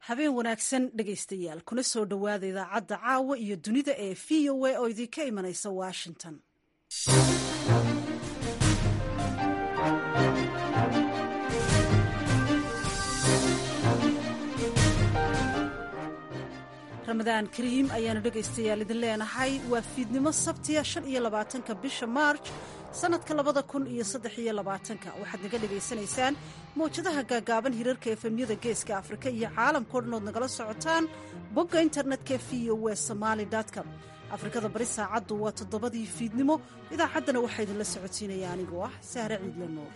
habeen wanaagsan dhegaystayaal kuna soo dhowaada idaacadda caawa iyo dunida ee v o a oo idinka imanaysa washington ramadaan kariim ayaanu dhegaystayaal idin leenahay waa fiidnimo sabtiya shan iyo labaatanka bisha maarj sannadka labada kun iyo saddex iyo labaatanka waxaad naga dhegaysanaysaan mawjadaha gaagaaban hirarka efemyada geeska afrika iyo caalamkao dhan ood nagala socotaan bogga internetka v o w somaali com afrikada bari saacaddu waa toddobadii fiidnimo idaacaddana waxaa idinla socodsiinaya anigoo ah sahre ciidle nuur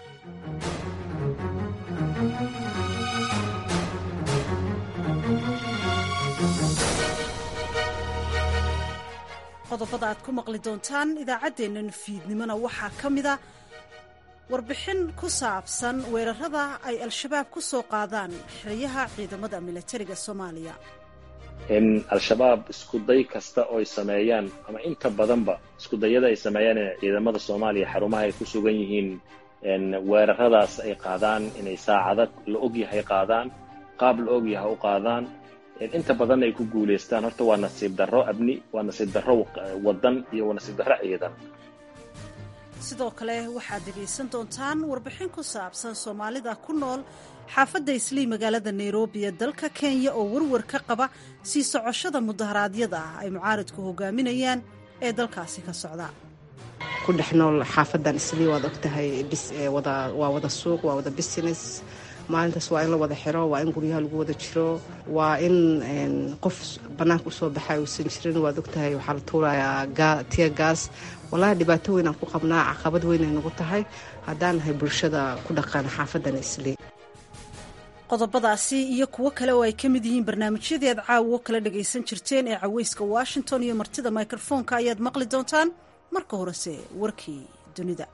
qodobada aad ku maqli doontaan idaacaddeennan fiidnimona waxaa ka mida warbixin ku saabsan weerarada ay al-shabaab ku soo qaadaan xeryaha ciidamada milatariga soomaaliya in al-shabaab iskuday kasta oo ay sameeyaan ama inta badanba iskudayada ay sameeyaan in ciidamada soomaaliya xarumaha ay ku sugan yihiin weeraradaas ay qaadaan inay saacada la ogyahay qaadaan qaab la ogyahay u qaadaan inta badan ay ku guulaystaan horta waa nasiib darro abni waa nasiib darro wadan iyo waa nasiib darro ciidan sidoo kale waxaad dhegaysan doontaan warbixin ku saabsan soomaalida ku nool xaafadda islii magaalada nairobi ee dalka kenya oo warwar ka qaba sii socoshada mudaharaadyada ah ay mucaaridku hogaaminayaan ee dalkaasi ka socda ku dhex nool xaafadan islii waad ogtahay waa wada suuq waa wada business maalintaas waa in la wada xiro waa in guryaha lagu wada jiro waa in qof bannaanka usoo baxay uusan jirin waad ogtahay waxaa la tuurayaa tiya gaas wallaahi dhibaato weyn aan ku qabnaa caqabad weynay nagu tahay haddaan nahay bulshada ku dhaqan xaafadan islii qodobadaasi iyo kuwo kale oo ay ka mid yihiin barnaamijyadii aad caawo kala dhagaysan jirteen ee caweyska washington iyo martida mikrofoonka ayaad maqli doontaan marka horese warkii dunida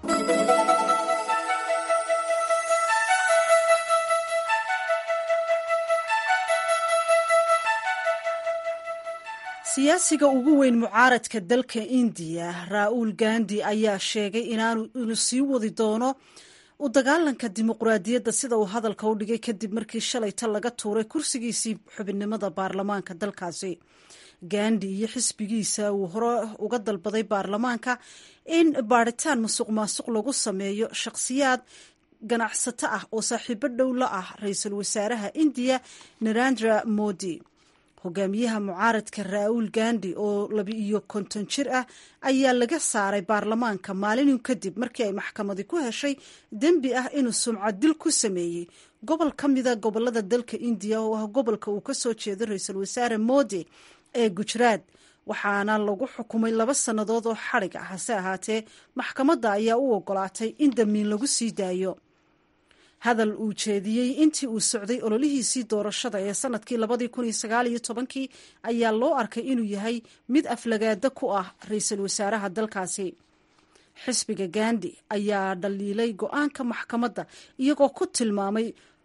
siyaasiga ugu weyn mucaaradka dalka indiya ra-uul gandi ayaa sheegay inaanu sii wadi doono u dagaalanka dimuqraadiyadda sida uu hadalka u dhigay kadib markii shalayta laga tuuray kursigiisii xubinnimada baarlamaanka dalkaasi gandi iyo xisbigiisa uu hore uga dalbaday baarlamaanka in baadhitaan musuq maasuq lagu sameeyo shakhsiyaad ganacsato ah oo saaxiibo dhow la ah ra-iisul wasaaraha indiya narendra modi hogaamiyaha mucaaradka ra-uul gandi oo laba iyo konton jir ah ayaa laga saaray baarlamaanka maalinu kadib markii ay maxkamadi ku heshay dembi ah inuu sumcad dil ku sameeyey gobol ka mida gobolada dalka indiya oo ah gobolka uu kasoo jeedo ra-iisul wasaare modi ee gujraad waxaana lagu xukumay laba sannadood oo xadhig ah hase ahaatee maxkamadda ayaa u ogolaatay in damiin lagu sii daayo hadal uu jeediyey intii uu socday ololihiisii doorashada ee sanadkii labadii kun iyo sagaal iyo tobankii ayaa loo arkay inuu yahay mid aflagaada ku ah ra-iisul wasaaraha dalkaasi xisbiga gandi ayaa dhaliilay go-aanka maxkamadda iyagoo ku tilmaamay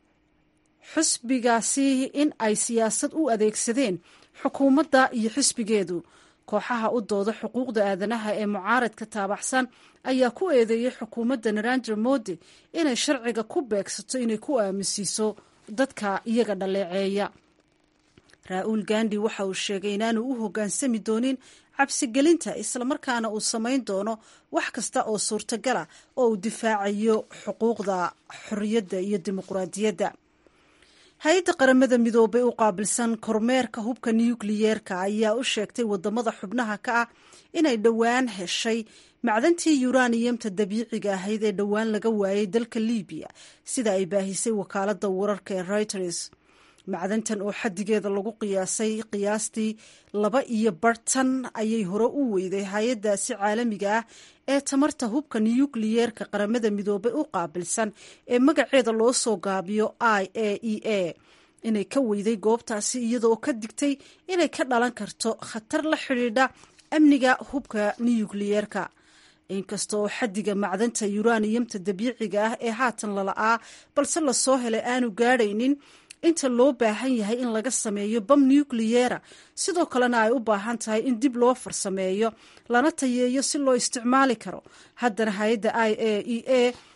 xisbigaasi in ay siyaasad u adeegsadeen xukuumadda iyo xisbigeedu kooxaha u dooda xuquuqda aadanaha ee mucaaradka taabaxsan ayaa ku eedeeyey xukuumadda narendra modi inay sharciga ku beegsato inay ku aaminsiiso dadka iyaga dhaleeceeya ra-uul gandi waxa uu sheegay inaanu u hoggaansami doonin cabsigelinta islamarkaana uu samayn doono wax kasta oo suurtagala oo uu difaacayo xuquuqda xorriyadda iyo dimuqraadiyadda hay-adda qaramada midoobay u qaabilsan kormeerka hubka nukliyeerka ayaa u sheegtay wadamada xubnaha ka ah inay dhowaan heshay macdantii yuraniyamta dabiiciga ahayd ee dhowaan laga waayay dalka libiya sida ay baahisay wakaalada wararka ee reuters macdantan oo xadigeeda lagu qiyaasay qiyaastii laba iyo bartan ayay hore u weyday hay-adaasi caalamiga ah ee tamarta hubka nukliyeerka qaramada midoobay u qaabilsan ee magaceeda loo soo gaabiyo i a e a inay ka weyday goobtaasi iyadoo ka digtay inay ka dhalan karto khatar la xidhiidha amniga hubka nukliyeerka inkasta oo xadiga macdanta yuraniyamta dabiiciga ah ee haatan lala'aa balse lasoo helay aanu gaadhaynin inta loo baahan yahay in laga sameeyo bam nukliyera sidoo kalena ay u baahan tahay in dib loo farsameeyo lana tayeeyo si loo isticmaali karo haddana hay-adda i a e a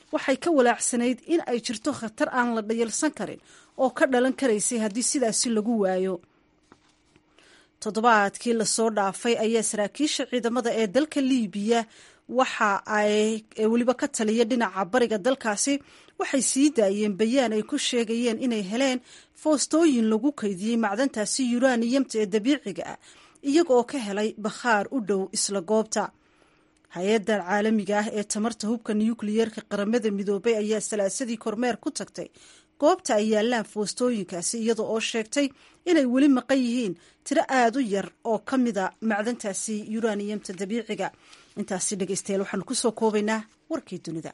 waxay ka walaacsanayd in ay jirto khatar aan la dhayalsan karin oo ka dhalan karaysay haddii sidaasi lagu waayo toddobaadkii lasoo dhaafay ayaa saraakiisha ciidamada ee dalka liibiya waxa ay weliba ka taliya dhinaca bariga dalkaasi waxay sii daayeen bayaan ay ku sheegayeen inay heleen foostooyin lagu kaydiyey macdantaasi yuraniyamta ee dabiiciga ah iyaga oo ka helay bakhaar u dhow isla goobta hay-addan caalamiga ah ee tamarta hubka nukliyeerka qaramada midoobay ayaa salaasadii kormeer ku tagtay goobta ay yaallaan foostooyinkaasi iyada oo sheegtay inay weli maqan yihiin tiro aada u yar oo ka mida macdantaasi yuraniyamta dabiiciga intaasi dhegeystayaal waxaanu kusoo koobaynaa warkii dunida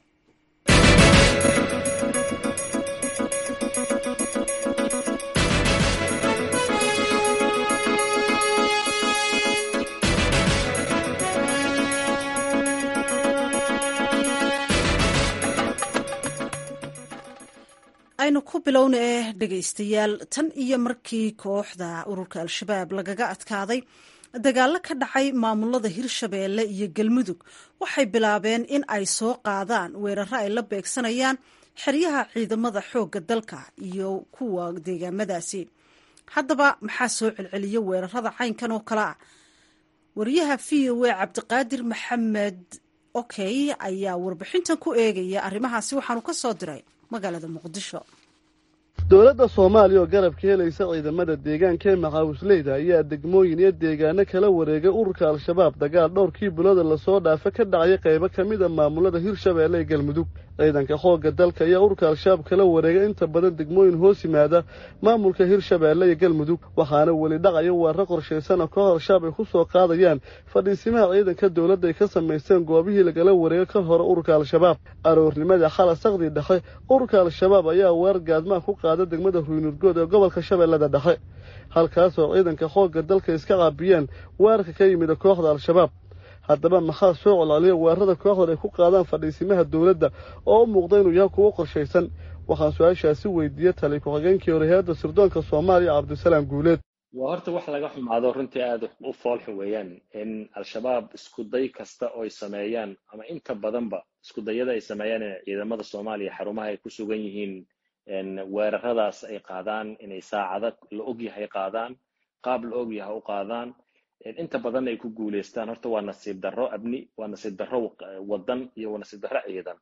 aynu ku bilowna eh dhegaystayaal tan iyo markii kooxda ururka al-shabaab lagaga adkaaday dagaallo ka dhacay maamulada hirshabeelle iyo galmudug waxay bilaabeen in ay soo qaadaan weeraro ay la beegsanayaan xeryaha ciidamada xoogga dalka iyo kuwa deegaamadaasi haddaba maxaa soo celceliya weerarada caynkan oo kale ah wariyaha v o a cabdiqaadir maxamed okey ayaa warbixintan ku eegaya arrimahaasi waxaanu ka soo diray magaalada muqdisho dowladda soomaaliya oo garabka helaysa ciidamada deegaanka ee maxaawisleyda ayaa degmooyin iyo deegaano kala wareegay ururka al-shabaab dagaal dhowrkii bilooda lasoo dhaafa ka dhacaya qaybo ka mid a maamulada hirshabeelle ee galmudug ciidanka xoogga dalka ayaa ururka al-shabaab kala wareegay inta badan degmooyin hoos yimaada maamulka hirshabeelle iyo galmudug waxaana weli dhacaya weeraro qorshaysan oo koox al-shabaab ay ku soo qaadayaan fadhiisimaha ciidanka dowladda ay ka samaysteen goobihii lagala wareegay ka hore ururka al-shabaab aroornimada xala saqdii dhexe ururka al-shabaab ayaa weerar gaadmaha ku qaada degmada ruynurgood ee gobolka shabeellada dhexe halkaasoo ciidanka xoogga dalka iska caabiyeen weerarka ka yimida kooxda al-shabaab haddaba maxaa soo colcoliya weerarada kooxdan ay ku qaadaan fadhiisimaha dowladda oo u muuqda inuu yahay kuwo qorshaysan waxaan su-aashaasi weydiiyey tali ku-xigeenkii hore hay-adda sirdoonka soomaaliya cabdisalaam guuleed waa horta wax laga xumaado runtii aada u foolxun weeyaan in al-shabaab iskuday kasta oo ay sameeyaan ama inta badanba iskudayada ay sameeyaan in ciidamada soomaaliya xarumaha ay ku sugan yihiin weeraradaas ay qaadaan inay saacada la ogyahay qaadaan qaab la ogyahay u qaadaan inta badan ay ku guuleystaan horta waa nasiib darro abni waa nasiib darro wadan iyo waa nasiib darro ciidan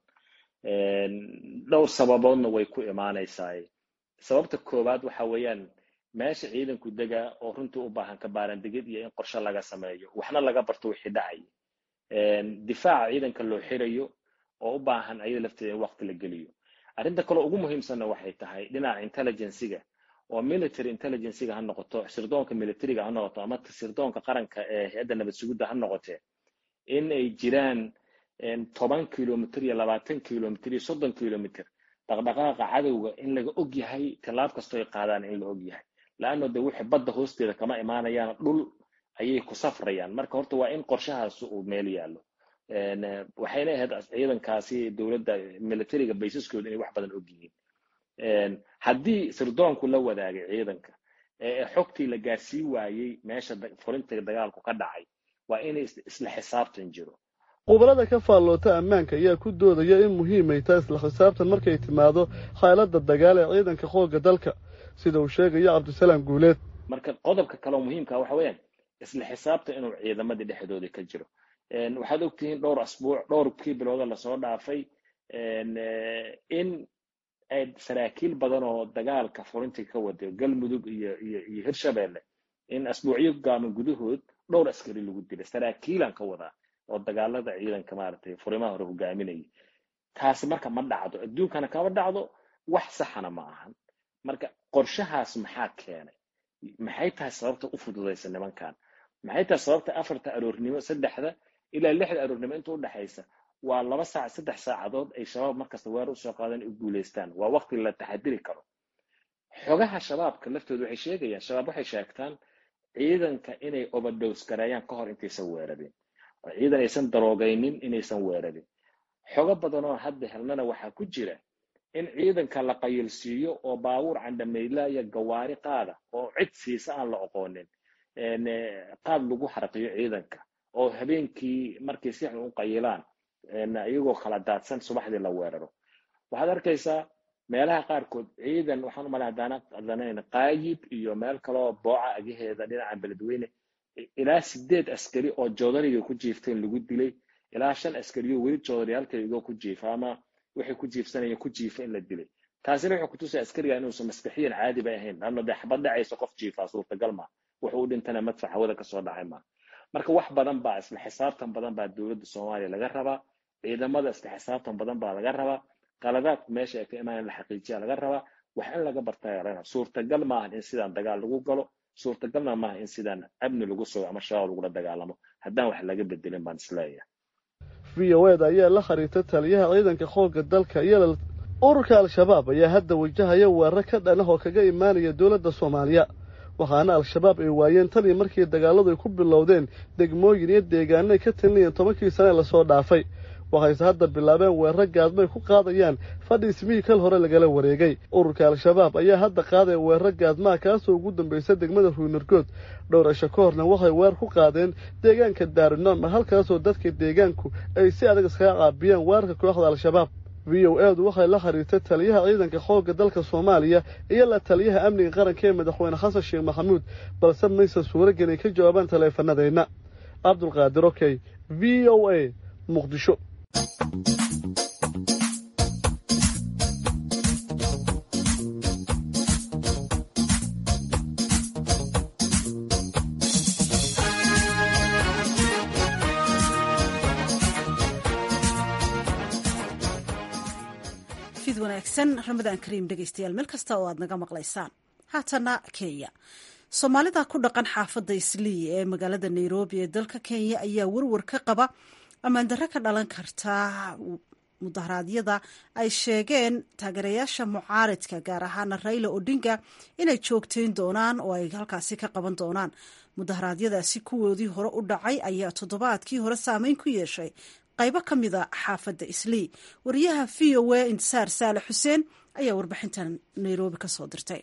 dhowr sababoodna way ku imaanaysaa sababta koowaad waxa weeyaan meesha ciidanku degaa oo runtii u baahan ka baarandegid iyo in qorshe laga sameeyo waxna laga barto wixii dhacay difaaca ciidanka loo xirayo oo u baahan ayada lafteeda in waqti la geliyo arrinta kaleo ugu muhiimsanna waxay tahay dhinaca intelligencyga oo military intelligencyga ha noqoto sirdoonka militariga ha noqoto ama sirdoonka qaranka ee hay-adda nabad sugidda ha noqotee in ay jiraan toban kilomitr iyo labaatan kilomitr iyo soddon kilomitr dhaqdhaqaaqa cadowga in laga og yahay tallaab kastoo ay qaadaan in la og yahay laanno de wixii badda hoosteeda kama imaanayaan dhul ayay ku safrayaan marka horta waa in qorshahaas uu meel yaallo waxayna ahayd ciidankaasi dowladda militariga baysaskooda inay wax badan og yihiin haddii sirdoonku la wadaagay ciidanka ee xogtii la gaarsii waayey meesha furinta dagaalku ka dhacay waa inay isla xisaabtan jiro qubalada ka faalloota ammaanka ayaa ku doodaya in muhiimay tahay isla xisaabtan markay timaado xaaladda dagaal ee ciidanka xoogga dalka sida uu sheegayo cabdisalaam guuleed marka qodobka kaleo muhiimka waxa weeyaan isla xisaabtan inuu ciidamadii dhexdooda ka jiro waxaad ogtihiin dhowr asbuuc dhowrkii bilooda lasoo dhaafay in ay saraakiil badan oo dagaalka furintii ka waday galmudug iyo iyo iyo hirshabeelle in asbuucyo gaaman gudahood dhowr askari lagu dilay saraakiilan ka wadaa oo dagaalada ciidanka maaragtay furimaha hore hogaaminayay taasi marka ma dhacdo adduunkana kama dhacdo wax saxana ma ahan marka qorshahaas maxaa keenay maxay tahay sababta u fududaysa nimankan maxay tahay sababta afarta aroornimo saddexda ilaa lixda aroornimo inta udhexaysa waa laba saac saddex saacadood ay shabaab markasta weer usoo qaadaan u guulaystaan waa waqti la taxadiri karo xogaha shabaabka laftooda waxay sheegayaan shabaab waxay sheegtaan ciidanka inay overdose gareeyaan ka hor intaysan weerarin oo ciidan aysan daroogaynin inaysan weerarin xogo badanoo hadda helnana waxaa ku jira in ciidanka la qayilsiiyo oo baabuur candhamayla iyo gawaari qaada oo cid siisa aan la oqoonin qaad lagu xaraqiyo ciidanka oo habeenkii markay si xun u qayilaan iyagoo kala daadsan subaxdii la weeraro waxaad arkaysaa meelaha qaarkood ciidan waxaan umala haddaana qadanayn qaayib iyo meel kaloo booca agaheeda dhinaca beledweyne ilaa sideed askari oo joodariga ku jiifteen lagu dilay ilaa shan askariyo weli joodariyaalkaygo ku jiifa ama waxay ku jiifsanayeen ku jiifa in la dilay taasina wuxuu kutusaya askariga inuusan maskaxiyan caadi bay ahayn lanno dee xabad dhacaysa qof jiifaa suurtagal maa wuxuu u dhintana madfac hawada kasoo dhacay maa marka wax badan baa isla xisaabtan badan baa dowladda soomaaliya laga rabaa ciidamada isla xisaabtan badan baa laga rabaa qaladaadku meesha ay ka imaan la xaqiijiya laga rabaa wax in laga bartaa suurtagal maahan in sidaan dagaal lagu galo suurtagalna maaha in sidaan amni lagu sugo ama shabaab lagula dagaalamo haddaan wax laga bedelin baan isleeyahay v o eda ayaa la xiriirta taliyaha ciidanka xoogga dalka iyo ururka al-shabaab ayaa hadda wajahaya weerar ka dhanah oo kaga imaanaya dowladda soomaaliya waxaana al-shabaab ay waayeen tan iyo markii dagaalladu ay ku bilowdeen degmooyin iyo deegaano ay ka talinayeen tobankii sane lasoo dhaafay waxayse hadda bilaabeen weerar gaadmo ay ku qaadayaan fadhi ismihii kal hore lagala wareegay ururka al-shabaab ayaa hadda qaadaya weerar gaadmaha kaasoo ugu dambaysa degmada ruunargood dhowr cisho ka horna waxay weer ku qaadeen deegaanka daarinooma halkaasoo dadka deegaanku ay si adag iskaga caabiyeen weerarka kooxda al-shabaab v o edu waxay la xiriirtay taliyaha ciidanka xoogga dalka soomaaliya iyo la taliyaha amniga qaranka ee madaxweyne xasan sheekh maxamuud balse maysan suuragelin ay ka jawaabaan taleefanadeenna cabdulqaadir okey v o a muqdisho fid wanaagsan ramadaan kariim dhegeystayaal meel kasta oo aad naga maqlaysaan haatana kenya soomaalida ku dhaqan xaafadda islii ee magaalada nairobi ee dalka kenya ayaa warwar ka qaba ammaandarro ka dhalan karta mudaharaadyada ay sheegeen taageerayaasha mucaaridka gaar ahaana raila odinga inay joogteyn doonaan oo ay halkaasi ka qaban doonaan mudaharaadyadaasi kuwoodii hore u dhacay ayaa toddobaadkii hore saameyn ku yeeshay qaybo ka mida xaafadda islii wariyaha v o a intisaar saale xuseen ayaa warbixintan nairobi ka soo dirtay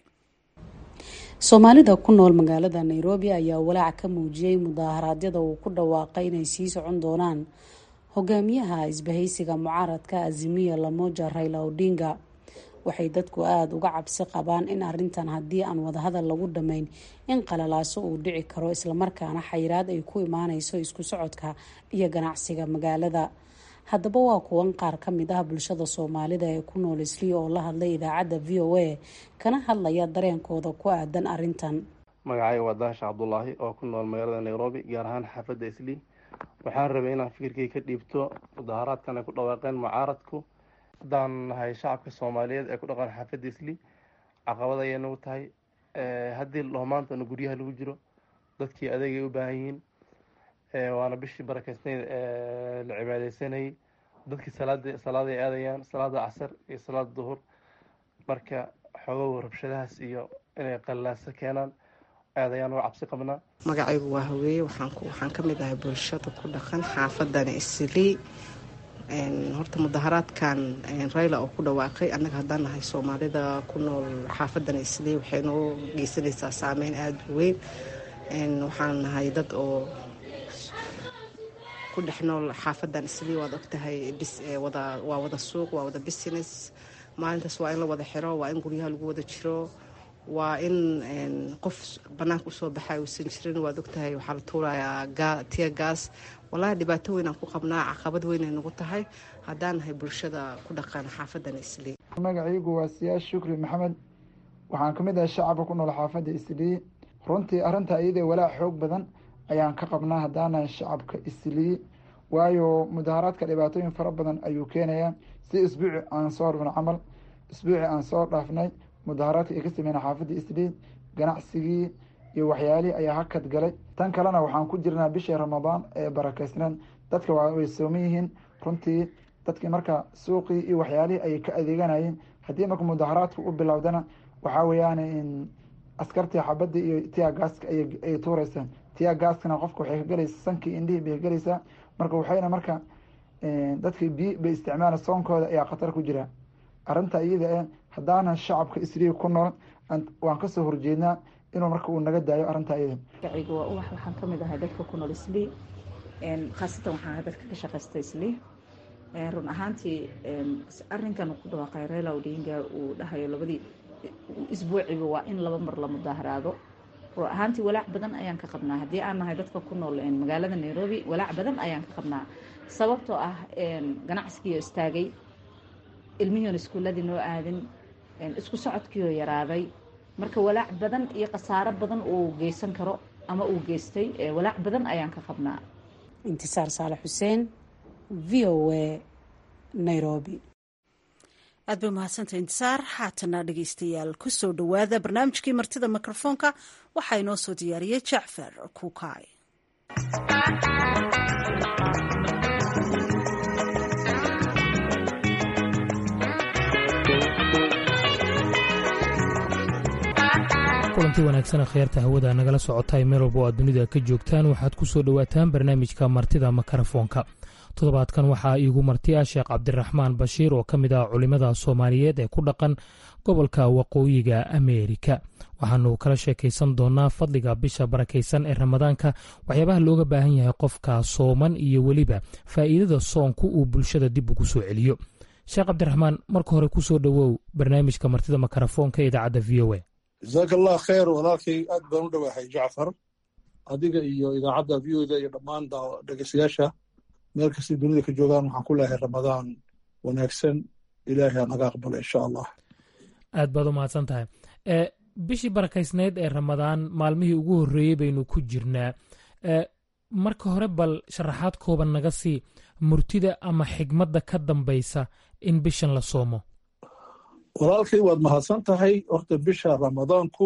soomaalida ku nool magaalada nairobi ayaa walaac ka muujiyey mudaharaadyada uu ku dhawaaqay inay sii socon doonaan hogaamiyaha isbahaysiga mucaaradka azimiya lamoja raila odinga waxay dadku aada uga cabsi qabaan in arintan haddii aan wadahadal lagu dhammayn in qalalaaso uu dhici karo islamarkaana xayiraad ay ku imaaneyso isku socodka iyo ganacsiga magaalada haddaba waa kuwan qaar ka mid ah bulshada soomaalida ee ku nool islii oo la hadlay idaacadda v o a kana hadlaya dareenkooda ku aadan arintan magacayga waa daasha cabdulaahi oo ku nool magaalada nairobi gaar ahaan xaafadda islii waxaan rabay inaan fikirkay ka dhiibto mudaharaadkan ay ku dhawaaqeen mucaaradku haddaan nahay shacabka soomaaliyeed ee ku dhaqan xaafadda islii caqabad ayay nagu tahay haddii loomaantana guryaha lagu jiro dadkii adeegay u baahan yihiin waana bishii barakeysnayd la cibaadeysanayay dadkii salaada salaaday aadayaan salaada casar iyo salaada duhur marka xoogow rabshadahaas iyo inay qallaaso keenaan aadayaan waa cabsi qabnaa magacaygu waa haweeye waxaan ka mid ahay bulshada ku dhaqan xaafadani islii horta mudaharaadkan rayla oo ku dhawaaqay annaga haddaan nahay soomaalida ku nool xaafadani islii waxay noo geysanaysaa saameyn aada u weyn waxaan nahay dad oo ku dhex nool xaafadan islii waad ogtahay waa wada suuq waa wada business maalintaas waa in la wada xiro waa in guryaha lagu wada jiro waa in qof banaanka usoo baxay uusan jirin waad ogtahay waxaa la tuurayaa tiya gaas walahi dhibaato weynaan ku qabnaa caqabad weynay nagu tahay haddaan nahay bulshada ku dhaqan xaafadan islii magacaygu waa siyaas shukri maxamed waxaan ka mid ahay shacabka ku nool xaafadda islii runtii arrinta iyadee walaac xoog badan ayaan ka qabnaa haddaanahay shacabka islii waayo mudaharaadka dhibaatooyin fara badan ayuu keenayaa si isbuuci aan soo rubna camal isbuuci aan soo dhaafnay mudaharaadka ay ka sameynay xaafadda islii ganacsigii iyo waxyaalihii ayaa hakad galay tan kalena waxaan ku jirnaa bishii ramadaan ee barakeysneed dadka way sooman yihiin runtii dadkii marka suuqii iyo waxyaalihii ayay ka adeeganayeen haddii marka mudaharaadku u bilowdana waxaa weeyaan askartii xabadii iyo tiya gaaska ay tuureysaa tiya gaaskana qofka waxay ka galaysaa sankii indhihii bay galaysaa marka waxayna marka dadka biyi bay isticmaala soonkooda ayaa khatar ku jira arrinta iyada e haddaanan shacabka isriig ku nool waan kasoo horjeednaa inuu marka uu naga daayo arrinta iyada magacayga waa ubax waxaan ka mid ahay dadka ku nool islii khaasatan waxaan ahay dadka ka shaqaysta islii run ahaantii arrinkan ku dhawaaqay reela odinga uu dhahayo labadii isbuuciba waa in laba mar la mudaaharaado run ahaantii walaac badan ayaan ka qabnaa haddii aan nahay dadka ku nool magaalada nairobi walaac badan ayaan ka qabnaa sababtoo ah ganacsigiio istaagay ilmihion iskuuladii noo aadin isku socodkiioo yaraaday marka walaac badan iyo khasaaro badan uu geysan karo ama uu geystay walaac badan ayaan ka qabnaa intisaar saalax xuseen v o a nairobi aad bay umahadsantay intisaar haatana dhegeystayaal kusoo dhowaada barnaamijkii martida mikrofoonka waxaa inoo soo diyaariyey jacfar kuukaay kulanti wanaagsan akhyaarta hawada nagala socotay meel walba oo aad dunida ka joogtaan waxaad ku soo dhowaataan barnaamijka martida makarafoonka toddobaadkan waxaa iigu marti ah sheekh cabdiraxmaan bashiir oo ka mid ah culimmada soomaaliyeed ee ku dhaqan gobolka waqooyiga ameerika waxaanu kala sheekaysan doonaa fadliga bisha barakaysan ee ramadaanka waxyaabaha looga baahan yahay qofka sooman iyo weliba faa'iidada soonku uu bulshada dib ugu soo celiyo sheekh cabdiraxmaan marka hore ku soo dhowow barnaamijka martida makarafoonka ee idaacadda v o a jasaaka allah khayr walaalkay aad baan u dhowaahay jacfar adiga iyo idaacadda v o da iyo dhammaan dhegeystayaasha meel kastay dunida ka joogaan waxaan ku leehay ramadaan wanaagsan ilaahay naga aqbala insha allah aad baad u mahadsan tahay bishii barakaysnayd ee ramadaan maalmihii ugu horreeyey baynu ku jirnaa marka hore bal sharaxaad kooban naga sii murtida ama xigmadda ka dambaysa in bishan la soomo walaalkay waad mahadsan tahay horta bisha ramadaanku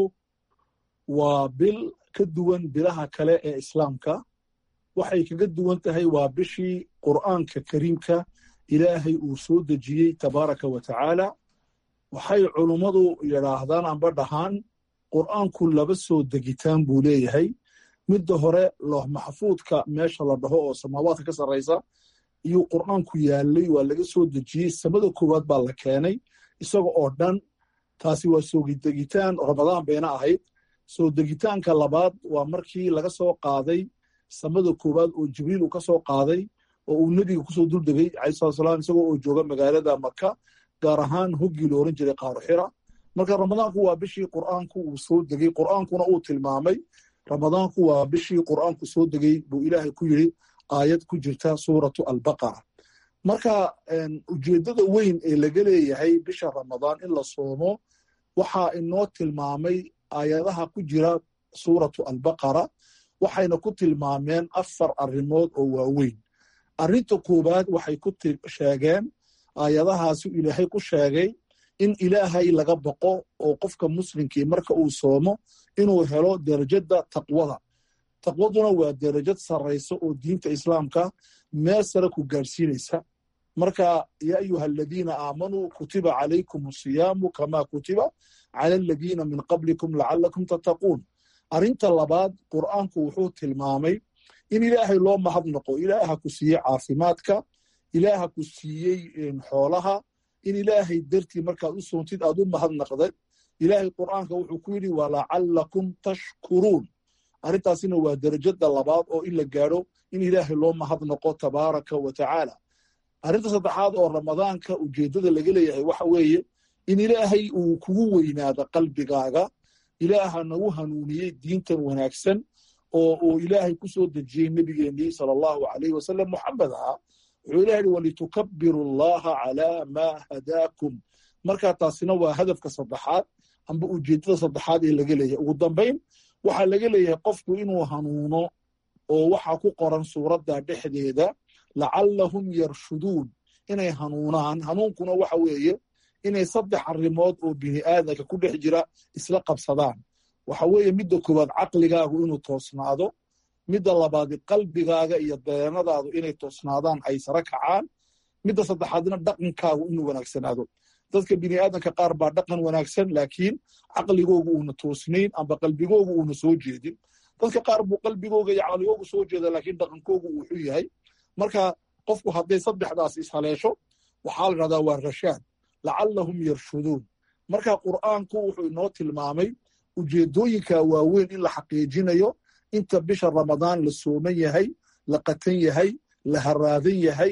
waa bil ka duwan bilaha kale ee islaamka waxay kaga duwan tahay waa bishii qur'aanka kariimka ilaahay uu soo dejiyey tabaaraka wa tacaala waxay culummadu yidhaahdaan amba dhahaan qur'aanku laba soo degitaan buu leeyahay midda hore looh maxfuudka meesha la dhaho oo samaawaadka ka sarraysa iyuu qur'aanku yaallay waa laga soo dejiyey samada koowaad baa la keenay isaga oo dhan taasi waa soo degitaan ramadaan bayna ahayd soo degitaanka labaad waa markii laga soo qaaday samada koowaad oo jibriil uu ka soo qaaday oo uu nebiga kusoo duldegay calayhi salatu salaam isagoo oo jooga magaalada maka gaar ahaan hoggii la oran jiray qaaruxira marka ramadaanku waa bishii qur'aanku uu soo degey qur'aankuna uu tilmaamay ramadaanku waa bishii qur'aanku soo degey buu ilaahay ku yidhi aayad ku jirta suuratu albaqara marka ujeeddada weyn ee laga leeyahay bisha ramadaan in la soomo waxaa inoo tilmaamay aayadaha ku jira suuratu albaqara waxayna ku tilmaameen afar arrimood oo waaweyn arrinta koowaad waxay ku sheegeen aayadahaasi ilaahay ku sheegay in ilaahay laga baqo oo qofka muslimkii marka uu soomo inuu helo derajadda taqwada taqwaduna waa derajad sarraysa oo diinta islaamka meel sare ku gaadhsiinaysa marka yaa ayuha aladiina aamanuu kutiba calaykum asiyaamu kamaa kutiba cala aladiina min qablikum lacalakum tattaquun arrinta labaad qur'aanku wuxuu tilmaamay in ilaahay loo mahadnaqo ilaaha ku siiyey caafimaadka ilaaha ku siiyey xoolaha in ilaahay dartii markaad u soontid aad u mahadnaqdad ilaahay qur'aanka wuxuu ku yidhi walacalakum tashkuruun arrintaasina waa derajada labaad oo in la gaadho in ilaahay loo mahadnaqo tabaaraka wa tacaala arrinta saddexaad oo ramadaanka ujeeddada laga leeyahay waxa weeye in ilaahay uu kugu weynaado qalbigaaga ilaaha nagu hanuuniyey diintan wanaagsan oo uu ilaahay ku soo dejiyey nebigeennii sala allahu alayhi wasalam moxamed ahaa wuxuu ilaha yidhi walitukabiru allaha calaa maa hadaakum marka taasina waa hadafka saddexaad amba ujeeddada saddexaad ee laga leeyahay ugu dambayn waxaa laga leeyahay qofku inuu hanuuno oo waxaa ku qoran suuradda dhexdeeda lacallahum yarshuduun inay hanuunaan hanuunkuna waxa weeye inay saddex arrimood oo bini aadanka ku dhex jira isla qabsadaan waxa weeye midda koowaad caqligaagu inuu toosnaado midda labaadi qalbigaaga iyo dareenadaadu inay toosnaadaan ay sare kacaan midda saddexaadna dhaqankaagu inuu wanaagsanaado dadka bini aadanka qaar baa dhaqan wanaagsan laakiin caqligoogu uuna toosnayn amba qalbigoogu uuna soo jeedin dadka qaar buu qalbigooga iyo caqligoogu soo jeeda laakiin dhaqankoogu uu xun yahay marka qofku hadday saddexdaas ishaleesho waxaa la dhahdaa waa rashaad lacallahum yarshuduun marka qur'aanku wuxuu inoo tilmaamay ujeeddooyinka waaweyn in la xaqiijinayo inta bisha ramadaan la sooman yahay la qatan yahay la haraadan yahay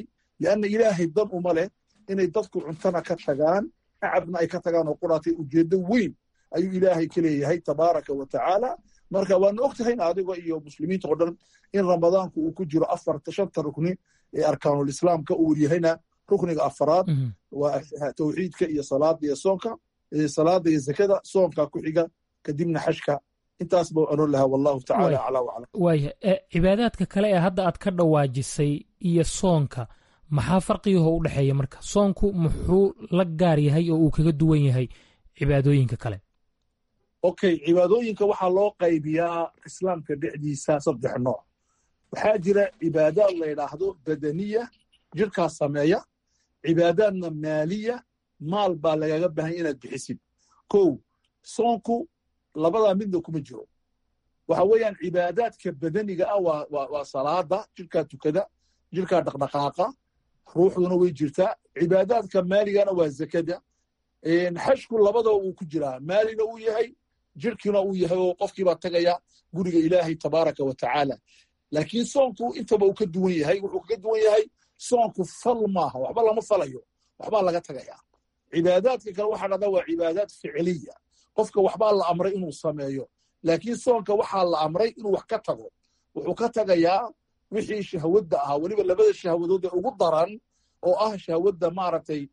lianna ilaahay dan uma leh inay dadku cuntana ka tagaan acabna ay ka tagaan oo quraatay ujeeddo weyn ayuu ilaahay ka leeyahay tabaaraka wa tacaala marka waana og tahayna adigo iyo muslimiinta oo dhan in ramadaanku uu ku jiro afarta shanta rukni ee arkaanulislaamka uu yahayna rukniga afaraad waa tawxiidka iyo salaada iyo soonka salaada iyo zakada soonka ku xiga kadibna xashka intaas buu oran lahaa wallahu tacala aclaa waclam waaya cibaadaadka kale ee hadda aad ka dhawaajisay iyo soonka maxaa farqigaho u dhexeeya marka soonku muxuu la gaar yahay oo uu kaga duwan yahay cibaadooyinka kale okay cibaadooyinka waxaa loo qaybiyaa islaamka dhexdiisa saddex nooc waxaa jira cibaadaad la yidhaahdo badaniya jirkaa sameeya cibaadaadna maaliya maal baa lagaga baahanya inaad bixisid kow soonku labadaa midna kuma jiro waxa weeyaan cibaadaadka badaniga ah waa salaada jirkaa tukada jirkaa dhaqdhaqaaqa ruuxduna way jirtaa cibaadaadka maaligana waa zakada xashku labadaba wuu ku jiraa maalina uu yahay jirkiina uu yahay oo qofkiibaa tagaya guriga ilaahay tabaaraka wa tacaala laakiin soonku intaba uu ka duwan yahay wuxuu kaga duwan yahay soonku fal maaha waxba lama falayo waxbaa laga tagaya cibaadaadka kale waxaa dhahdaa waa cibaadaad ficiliya qofka waxbaa la amray inuu sameeyo laakiin soonka waxaa la amray inuu wax ka tago wuxuu ka tagayaa wixii shahwadda ahaa weliba labada shahwadood ee ugu daran oo ah shahwadda maaragtay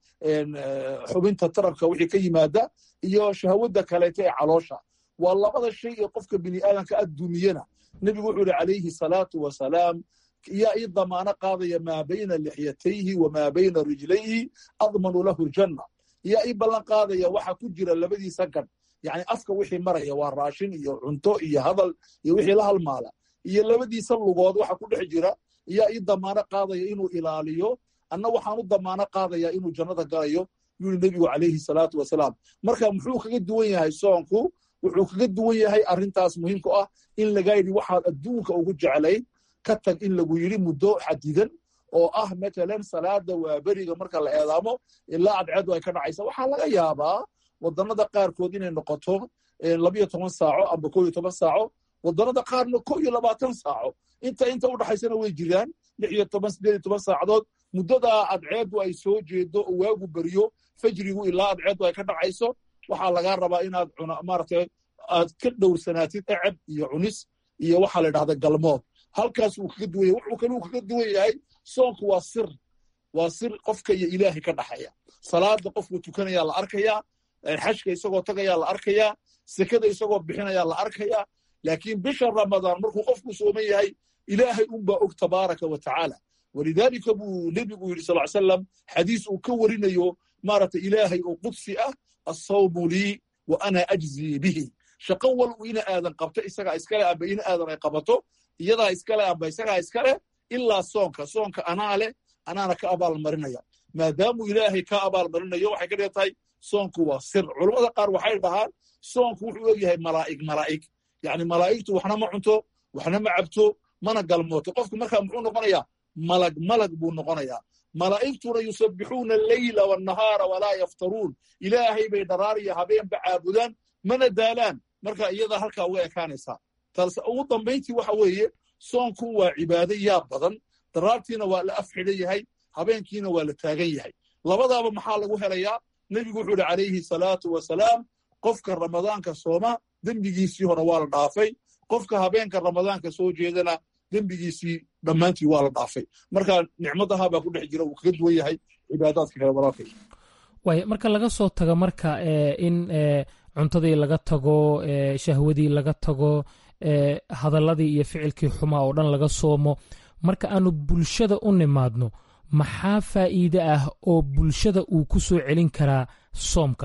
xubinta tarabka wixii ka yimaada iyo shahwadda kaleeta ee caloosha waa labada shay ee qofka bini aadamka adduumiyena nebigu wuxuu yihi calayhi salaatu wasalaam yaa ii damaano qaadaya maa bayna lixyatayhi wamaa bayna rijlayhi admanu lahu ljanna yaa ii ballan qaadaya waxa ku jira labadiisa gadh yani afka wixii maraya waa raashin iyo cunto iyo hadal iyo wixii la halmaala iyo labadiisa lugood waxa ku dhex jira yaa ii damaano qaadaya inuu ilaaliyo anna waxaan u damaano qaadaya inuu jannada galayo yuri nebigu calayhi salaatu wasalaam marka muxuu kaga duwan yahay soonku wuxuu kaga duwan yahay arrintaas muhiimku ah in laga yidhi waxaad adduunka ugu jeclayd ka tag in lagu yidhi muddo xadidan oo ah matalan salaada waa beriga marka la eedaamo ilaa cadceedu ay ka dhacaysa waxaa laga yaabaa wadannada qaarkood inay noqoto labiyo toban saaco amba ko iyo toban saaco wadannada qaarna ko iyo labaatan saaco inta inta u dhaxaysana way jiraan lix iyo toban siddeed iyo toban saacadood muddadaa cadceedu ay soo jeedo oo waagu beriyo fajrigu ilaa cadceedu ay ka dhacayso waxaa lagaa rabaa inaad maaragtay aad ka dhowrsanaatid eceb iyo cunis iyo waxaa la yidhahda galmood halkaas uu kaga duwan yahay wuxuu kaluu kaga duwan yahay soonku waa sir waa sir qofka iyo ilaahay ka dhaxaya salaada qofku tukanayaa la arkayaa xashka isagoo tagayaa la arkayaa sekada isagoo bixinayaa la arkayaa laakiin bisha ramadaan markuu qofku sooman yahay ilaahay unbaa og tabaaraka wa tacaala walidaalika buu nebigu yidhi sal salam xadiis uu ka warinayo maaragtay ilaahay oo qudsi ah assawmu lii wa ana ajzii bihi shaqo wal uu ina aadan qabto isagaa iskale amba ina aadan ay qabato iyadaa iskale amba isagaa iskale ilaa soonka soonka anaa leh anaana ka abaalmarinaya maadaamuu ilaahay ka abaalmarinayo waxay ka dhigan tahay soonku waa sir culammada qaar waxay dhahaan soonku wuxuu og yahay malaa'ig malaa'ig yacni malaa'igtu waxna ma cunto waxna ma cabto mana galmooto qofku markaa muxuu noqonayaa malag malag buu noqonayaa malaa'igtuna yusabbixuuna alleyla wannahaara walaa yaftaruun ilaahay bay dharaar iyo habeenba caabudaan mana daalaan marka iyadaa halkaa uga ekaanaysaa taase ugu dambayntii waxa weeye soonku waa cibaado yaa badan daraartiina waa la af xidhan yahay habeenkiina waa la taagan yahay labadaaba maxaa lagu helayaa nebigu wuxuu ihi calayhi salaatu wasalaam qofka ramadaanka sooma dembigiisii hore waa la dhaafay qofka habeenka ramadaanka soo jeedana dembigiisii dhammaantii waa la dhaafay marka nicmadaha baa ku dhex jira uu kaga duwan yahay cibaadaadka kale walaalkay waaya marka laga soo tago marka in cuntadii laga tago shahwadii laga tago hadalladii iyo ficilkii xumaa oo dhan laga soomo marka aanu bulshada u nimaadno maxaa faa'iide ah oo bulshada uu ku soo celin karaa soomka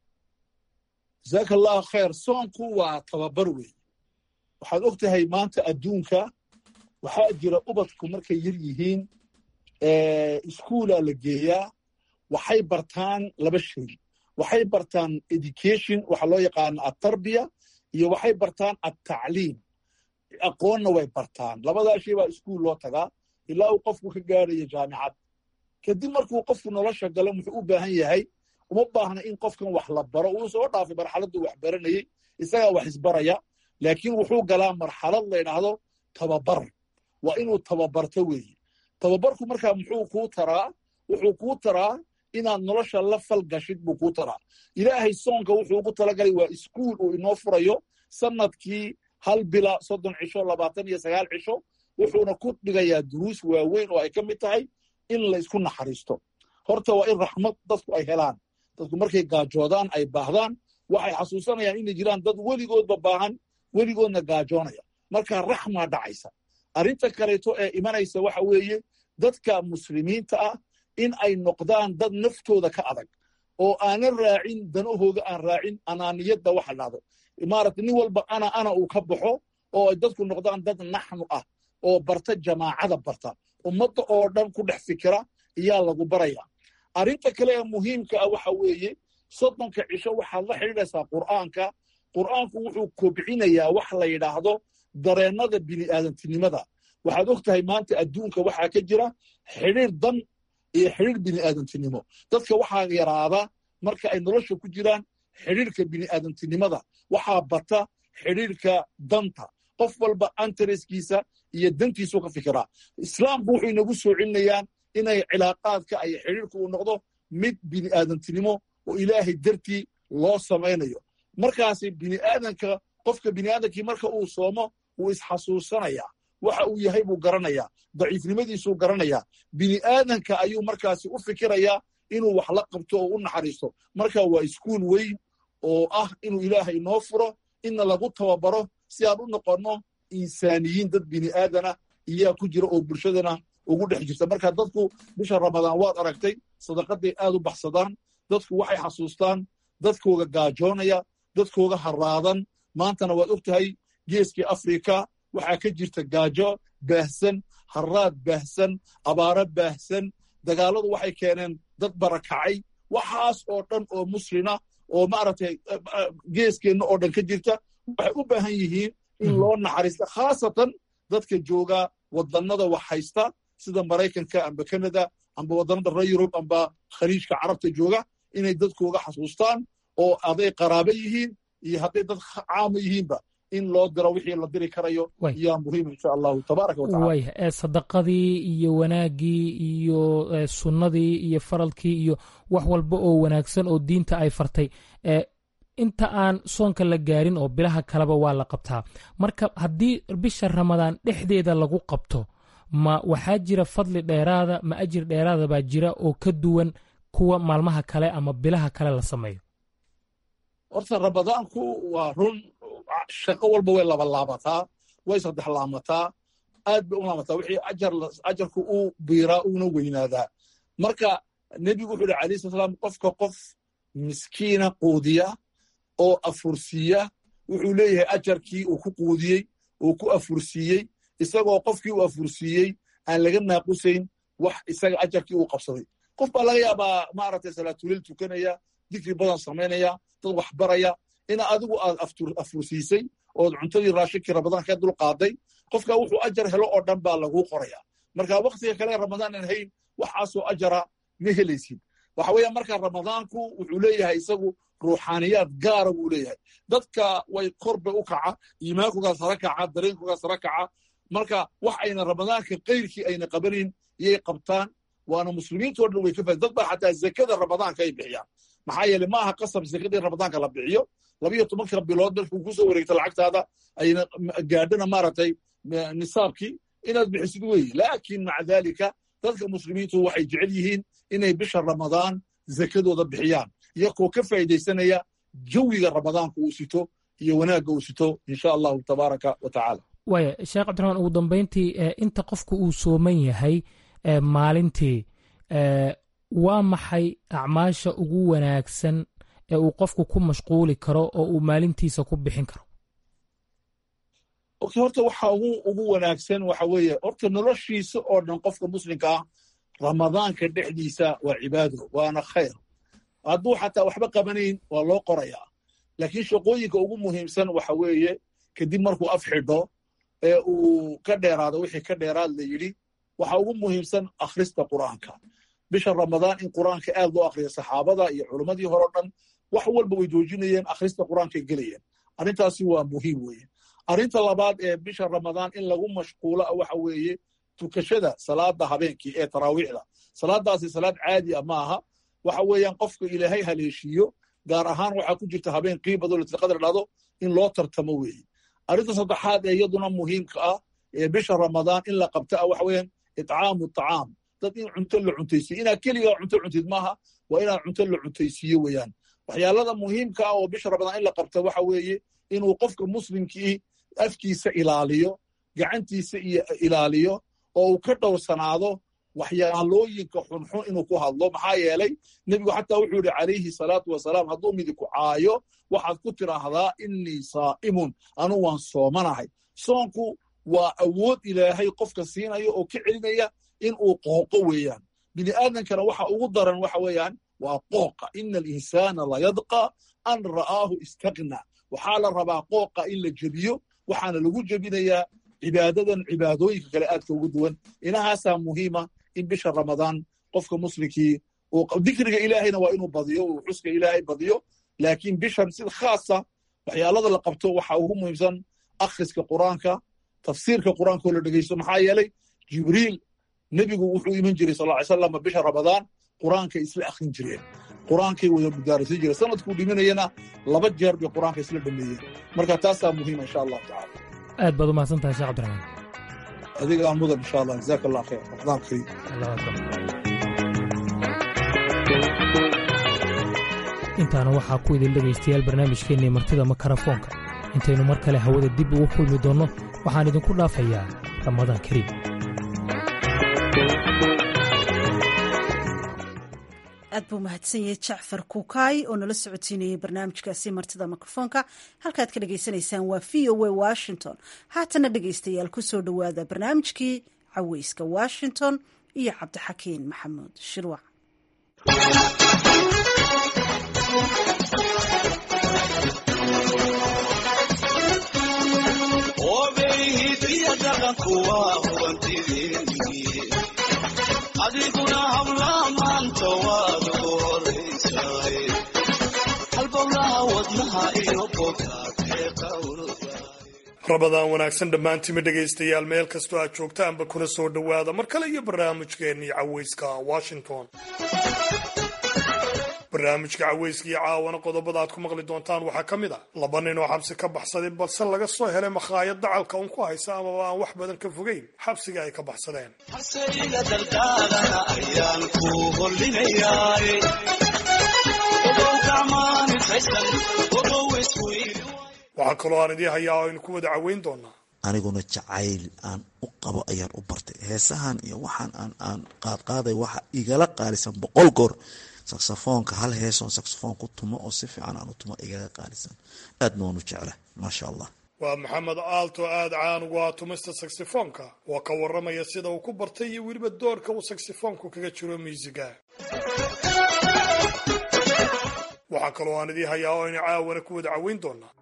jasaaka allahu khayr soonku waa tababar weeye waxaad og tahay maanta adduunka waxaa jira ubadku markay yar yihiin iskuulaa la geeyaa waxay bartaan laba shay waxay bartaan education waxa loo yaqaana atarbiya iyo waxay bartaan attacliim aqoonna way bartaan labadaa shay baa iskuul loo tagaa ilaa uu qofku ka gaarayo jaamicad kadib markuu qofku nolosha galo muxuu u baahan yahay uma baahna in qofkan wax la baro uu soo dhaafay marxaladduu wax baranayey isagaa wax isbaraya laakiin wuxuu galaa marxalad la ydhaahdo tababar waa inuu tababarto weeye tababarku markaa muxuu kuu taraa wuxuu kuu taraa inaad nolosha la fal gashid buu kuu taraa ilaahay soonka wuxuu ugu talagalay waa iskuul uu inoo furayo sanadkii hal bila soddon cisho labaatan iyo sagaal cisho wuxuuna ku dhigayaa duruus waaweyn oo ay ka mid tahay in la isku naxariisto horta waa in raxmad dadku ay helaan dadku markay gaajoodaan ay baahdaan waxay xasuusanayaan inay jiraan dad weligoodba baahan weligoodna gaajoonaya marka raxmaa dhacaysa arrinta kaleeto ee imanaysa waxa weeye dadka muslimiinta ah in ay noqdaan dad naftooda ka adag oo aanan raacin danahooga aan raacin anaaniyadda waxa dhahdo maarata nin walba ana ana uu ka baxo oo ay dadku noqdaan dad naxnu ah oo barta jamaacada barta ummadda oo dhan ku dhex fikira iyaa lagu baraya arrinta kale ee muhiimka ah waxa weeye soddonka cisho waxaad la xidhiidhaysaa qur'aanka qur'aanku wuxuu kobcinayaa wax la yidhaahdo dareennada bini'aadantinimada waxaad og tahay maanta adduunka waxaa ka jira xidhiir dan iyo xidhiir bini'aadantinimo dadka waxaa yaraada marka ay nolosha ku jiraan xidhiirka bini'aadantinimada waxaa bata xidhiirka danta qof walba antareskiisa iyo dantiisu ka fikiraa islaamku wuxuu inagu soo celinayaan inay cilaaqaadka ay xidhiirku uu noqdo mid bini'aadantinimo oo ilaahay dartii loo samaynayo markaasi bini'aadanka qofka bini'aadankii marka uu soomo wuu isxasuusanayaa waxa uu yahay buu garanayaa daciifnimadiisuu garanayaa bini'aadanka ayuu markaasi u fikirayaa inuu wax la qabto oo u naxariisto marka waa iskuul weyn oo ah inuu ilaahay noo furo inna lagu tababaro si aan u noqonno insaaniyiin dad bini'aadana iyaa ku jira oo bulshadana ugu dhex jirta marka dadku bisha ramadaan waad aragtay sadaqaday aad u baxsadaan dadku waxay xasuustaan dadkooga gaajoonaya dadkooga haraadan maantana waad og tahay geeskii afrika waxaa ka jirta gaajo baahsan haraad baahsan abaaro baahsan dagaalladu waxay keeneen dad barakacay waxaas oo dhan oo muslina oo maaragtay geeskeenna oo dhan ka jirta waxay u baahan yihiin in loo naxariista khaasatan dadka jooga wadannada wax haysta sida maraykanka amba canada amba wadannada reer yurub amba khaliijka carabta jooga inay dadkooga xasuustaan oo aday qaraabo yihiin iyo hadday dad caama yihiinba in loo diro wixii la diri karayo yaa muhiim insha allahu tabaaraka watacala waaya ee sadaqadii iyo wanaaggii iyo sunnadii iyo faralkii iyo wax walba oo wanaagsan oo diinta ay fartay inta aan soonka la gaarin oo bilaha kaleba waa la qabtaa marka haddii bisha ramadaan dhexdeeda lagu qabto ma waxaa jira fadli dheeraada ma ajir dheeraada baa jira oo ka duwan kuwa maalmaha kale ama bilaha kale la sameeyo horta ramadaanku waa run shaqo walba way labalaabataa way saddex laamataa aad bay u laamataa wixii ajarku uu biiraa uuna weynaadaa marka nebigu wuxuu yidhi alayh sala salaam qofka qof miskiina quudiya oo afursiiya wuxuu leeyahay ajarkii uu ku quudiyey uu ku afursiiyey isagoo qofkii uu afursiiyey aan laga naaqusayn wax isaga ajarkii uu qabsaday qof baa laga yaabaa maaragtay salaatulil tukanaya dikri badan samaynaya dad wax baraya ina adigu aad afursiisay ood cuntadii raashinkii ramadaan ka dul qaaday qofka wuxuu ajar helo oo dhan baa laguu qoraya marka waktiga kale ramadaan aan hayn waxaasoo ajara ma helaysid waxa weeya marka ramadaanku wuxuu leeyahay isagu ruuxaaniyaad gaara buu leeyahay dadka way korba u kaca iimaankugaa sara kaca dareenkugaa sara kaca marka wax ayna ramadaanka kayrkii ayna qabanayn iyay qabtaan waana muslimiintoo dhan way ka faa dad baa xataa zakada ramadaanka ay bixiyaan maxaa yeele ma aha qasab zakada in ramadaanka la bixiyo labiyo tobanka bilood markuu kusoo wareegto lacagtaada ayna gaadhana maaragtay nisaabkii inaad bixisid weeye laakin maca dalika dadka muslimiintu waxay jecel yihiin inay bisha ramadaan zakadooda bixiyaan iyakoo ka faa'iidaysanaya jawiga ramadaanka uu sito iyo wanaagga uu sito insha allahu tabaaraka wa tacaala waaya sheekh cabdiraxmaan ugu dambayntii inta qofku uu sooman yahay maalintii waa maxay acmaasha ugu wanaagsan ee uu qofku ku mashquuli karo oo uu maalintiisa ku bixin karo horta waxa ugu wanaagsan waxa weeye horta noloshiisa oo dhan qofka muslimka ah ramadaanka dhexdiisa waa cibaado waana khayr hadduu xataa waxba qabanayn waa loo qorayaa laakiin shaqooyinka ugu muhiimsan waxa weeye kadib markuu af xidho ee uu ka dheeraado wixii ka dheeraad la yidhi waxa ugu muhiimsan akhrista qur'aanka bisha ramadaan in qur'aanka aad loo akriyo saxaabada iyo culimmadii hore o dhan wax walba way joojinayeen akhrista qur'aankay gelayeen arrintaasi waa muhiim weeye arrinta labaad ee bisha ramadaan in lagu mashquulo waxa weeye tukashada salaada habeenkii ee taraawiixda salaadaasi salaad caadi a ma aha waxa weeyaan qofka ilaahay haleeshiiyo gaar ahaan waxaa ku jirta habeen qiibado latqadar dhado in loo tartamo weeye arrinta saddexaad ee iyaduna muhiimka ah ee bisha ramadaan in la qabta ah waxa weeyaan itcaamu tacaam dad in cunto la cuntaysiiyo inaad keligaa cunto cuntid maaha waa inaad cunto la cuntaysiiyo weeyaan waxyaalada muhiimka ah oo bisha ramadaan in la qabta waxa weeye inuu qofka muslimkii afkiisa ilaaliyo gacantiisa iyo ilaaliyo oo uu ka dhowrsanaado waxyaalooyinka xunxun inuu ku hadlo maxaa yeelay nebigu xataa wuxuu yidhi calayhi salaatu wasalaam hadduu midiku caayo waxaad ku tidhaahdaa innii saa'imun anu waan soomanahay soonku waa awood ilaahay qofka siinaya oo ka celinaya in uu qooqo weeyaan bini aadamkana waxa ugu daran waxa weeyaan waa qooqa ina alinsaana layadqa an ra'aahu istagna waxaa la rabaa qooqa in la jebiyo waxaana lagu jebinayaa cibaadadan cibaadooyinka kale aadka ugu duwan inahaasaa muhiima in bisha ramadaan qofka muslimkii dikriga ilaahayna waa inuu badiyo uu xuska ilaahay badiyo laakiin bishan sida khaasa waxyaalada la qabto waxa ugu muhiimsan akhriska qur-aanka tafsiirka qur-aanka oo la dhegeysto maxaa yeelay jibriil nebigu wuxuu iman jiray sal ly slam bisha ramadaan qur-aankay isla akhrin jireen qur-aankay wada mudaarasiin jireen sanadkuu dhimanayana laba jeer bay qur-aanka isla dhameeyeen marka taasaa muhiima insha allahu tacala aad baad u mahadsantahay sheekh cabdiraxmaan adigaa mudan insha allah jazaak allah khayr ramadaan kariim intaana waxaa ku idin dhegaystayaal barnaamijkeennii martida makarafoonka intaynu mar kale hawada dib ugu kulmi doonno waxaan idinku dhaafayaa ramadaan kariim aad buu mahadsan yahay jacfar kuukaay oo nala socodsiinayay barnaamijkaasi martida mikrofoonka halkaad ka dhagaysanaysaan waa v o a washington haatana dhegaystayaal ku soo dhowaada barnaamijkii caweyska washington iyo cabdixakiin maxamuud shirwac adiguna habla maanta waad ugu horaysaay halbowlaha wadnaha iyo bogaadee qawrda rabadaan wanaagsan dhammaantiima dhegaystayaal meel kastoo aad joogtaanba kuna soo dhowaada mar kale iyo barnaamijkeennii caweyska washington barnaamijka caweyska iyo caawana qodobada aad ku maqli doontaan waxaa ka mid ah laba nin oo xabsi ka baxsaday balse laga soo helay makhaayad dacalka un ku haysa amaba aan wax badan ka fogeyn xabsiga ay ka baxsadeen haseyga dardaalana ayaan ku hollinayaay ogow gacmaanifaysan ogow iswiil waxaa kaloo aan idii hayaa oo aynu ku wada caweyn doonaa aniguna jacayl aan u qabo ayaan u bartay heesahan iyo waxaan aan aan qaadqaaday waxa igala qaalisan boqol goor saksafoonka hal heesoon saksafoon ku tumo oo si fiican aan u tumo igaga qaalisan aadna waan u jecla maasha allah waa maxamed aalto aada caan ugu ah tumista saksifoonka oo ka warramaya sida uu ku bartay iyo weliba doorka uu saksifoonku kaga jiro miisiga waxaa kaloo aan idii hayaa oo aynu caawana ku wada caweyn doonaa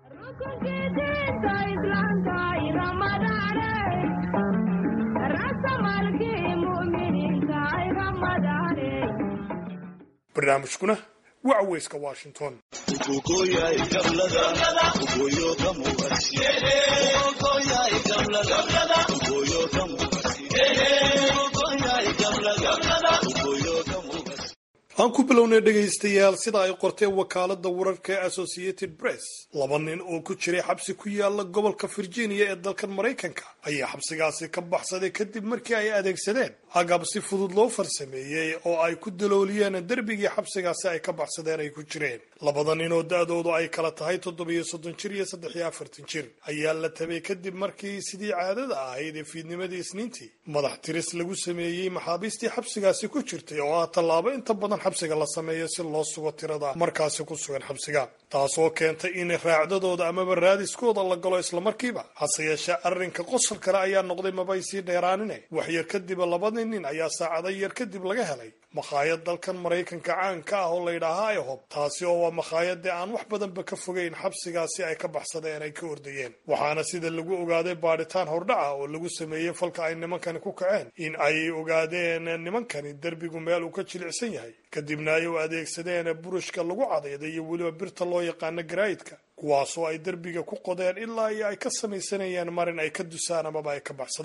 barnaamijkuna waa caweyska washington aan ku bilownay dhegaystayaal sida ay qorteen wakaalada wararka ee associated press laba nin oo ku jiray xabsi ku yaala gobolka virginia ee dalkan maraykanka ayaa xabsigaasi ka baxsaday kadib markii ay adeegsadeen agab si fudud loo farsameeyey oo ay ku dalooliyeen derbigii xabsigaasi ay ka baxsadeen ay ku jireen labada nin oo da-doodu ay kala tahay toddobiyo soddon jir iyo saddex iyo afartan jir ayaa la tabay kadib markii sidii caadada ahayd ee fiidnimadii isniintii madax tiris lagu sameeyey maxaabiistii xabsigaasi ku jirtay oo ah tallaabo inta badan xabsiga la sameeyo si loo sugo tirada markaasi ku sugan xabsiga taasoo keentay in raacdadooda amaba raadiskooda la galo islamarkiiba hase yeeshee arrinka qosol kale ayaa noqday mabay sii dheeraanine waxyar kadib labadii nin ayaa saacada yar kadib laga helay makhaayad dalkan maraykanka caanka ah oo layidhaahaa ihob taasi oo waa makhaayadii aan wax badanba ka fogeyn xabsigaasi ay ka baxsadeen ay ka ordayeen waxaana sida lagu ogaaday baadhitaan hordhaca oo lagu sameeyey falka ay nimankani ku kaceen in ay ogaadeen nimankani derbigu meel uu ka jilicsan yahay kadibna ay u adeegsadeen burushka lagu cadayday iyo weliba birta loo yaqaano garaayidka kuwaasoo ay derbiga ku qodeen ilaa iyo ay ka samaysanayeen marin ay ka dusaan amaba ay ka baxsadaan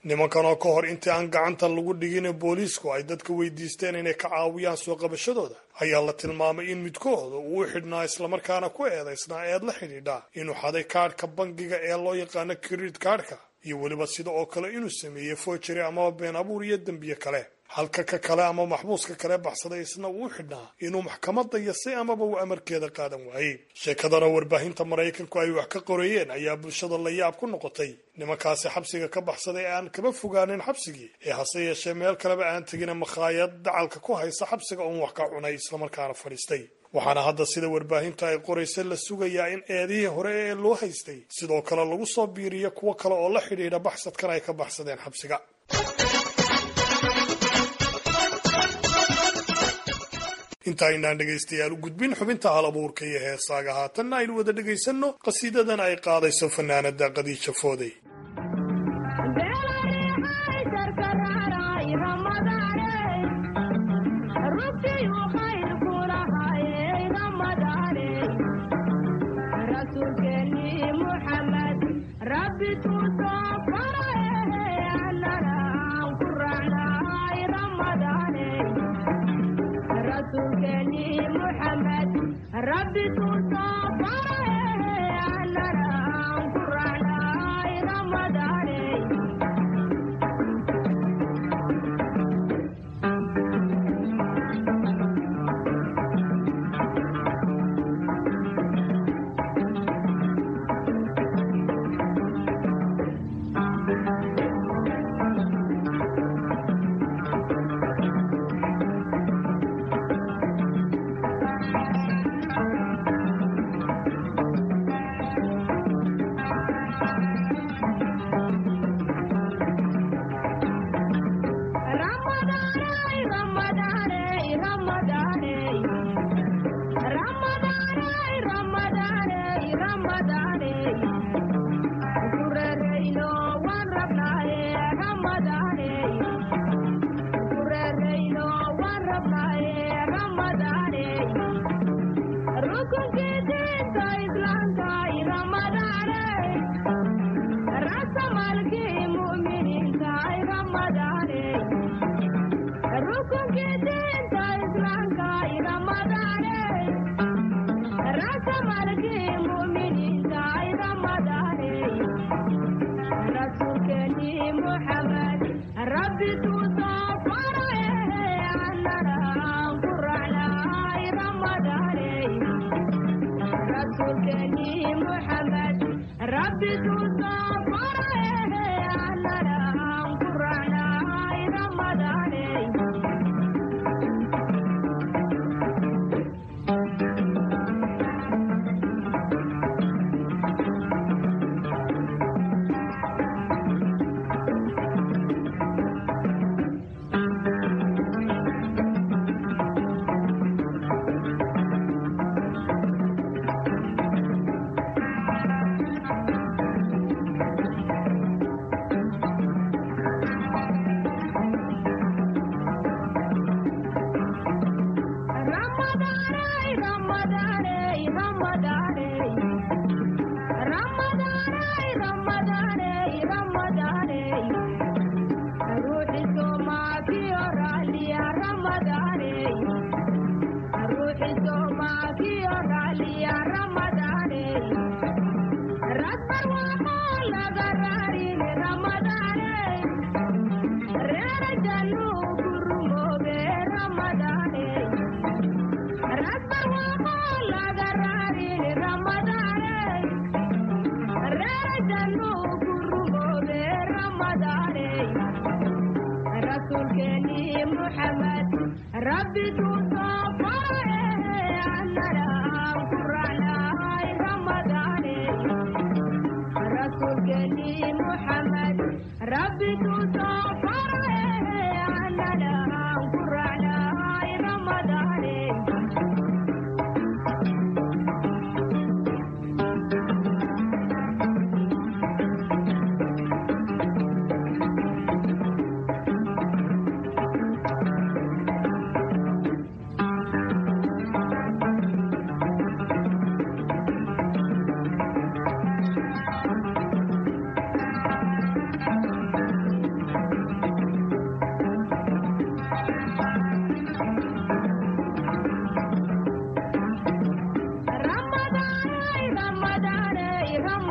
nimankan oo ka hor intii aan gacanta lagu dhigin booliisku ay dadka weydiisteen inay ka caawiyaan soo qabashadooda ayaa la tilmaamay in midkooda uu u xidhnaa islamarkaana ku eedaysnaa eed la xidhiidha inuu xaday kaadhka bangiga ee loo yaqaano kirid kaadhka iyo weliba sida oo kale inuu sameeyey foojari amaba been abuur iyo dembiye kale halka ka kale ama maxbuuska kale baxsaday isna uu u xidhnaa inuu maxkamadda yasay amaba uu amarkeeda qaadan waayey sheekadana warbaahinta maraykanku ay wax ka qoreeyeen ayaa bulshada la yaab ku noqotay nimankaasi xabsiga ka baxsaday ee aan kaba fogaanin xabsigii ee hase yeeshee meel kaleba aan tegina makhaayad dacalka ku haysa xabsiga uun wax ka cunay islamarkaana fadhiistay waxaana hadda sida warbaahinta ay qoraysa la sugayaa in eedihii hore ee loo haystay sidoo kale lagu soo biiriyo kuwo kale oo la xidhiidha baxsadkan ay ka baxsadeen xabsiga inta aynaan dhegaystayaal u gudbin xubinta hal abuurka iyo heesaaga haatanna aynu wada dhegaysanno qasiidadan ay qaadayso fanaanada qadiija foodey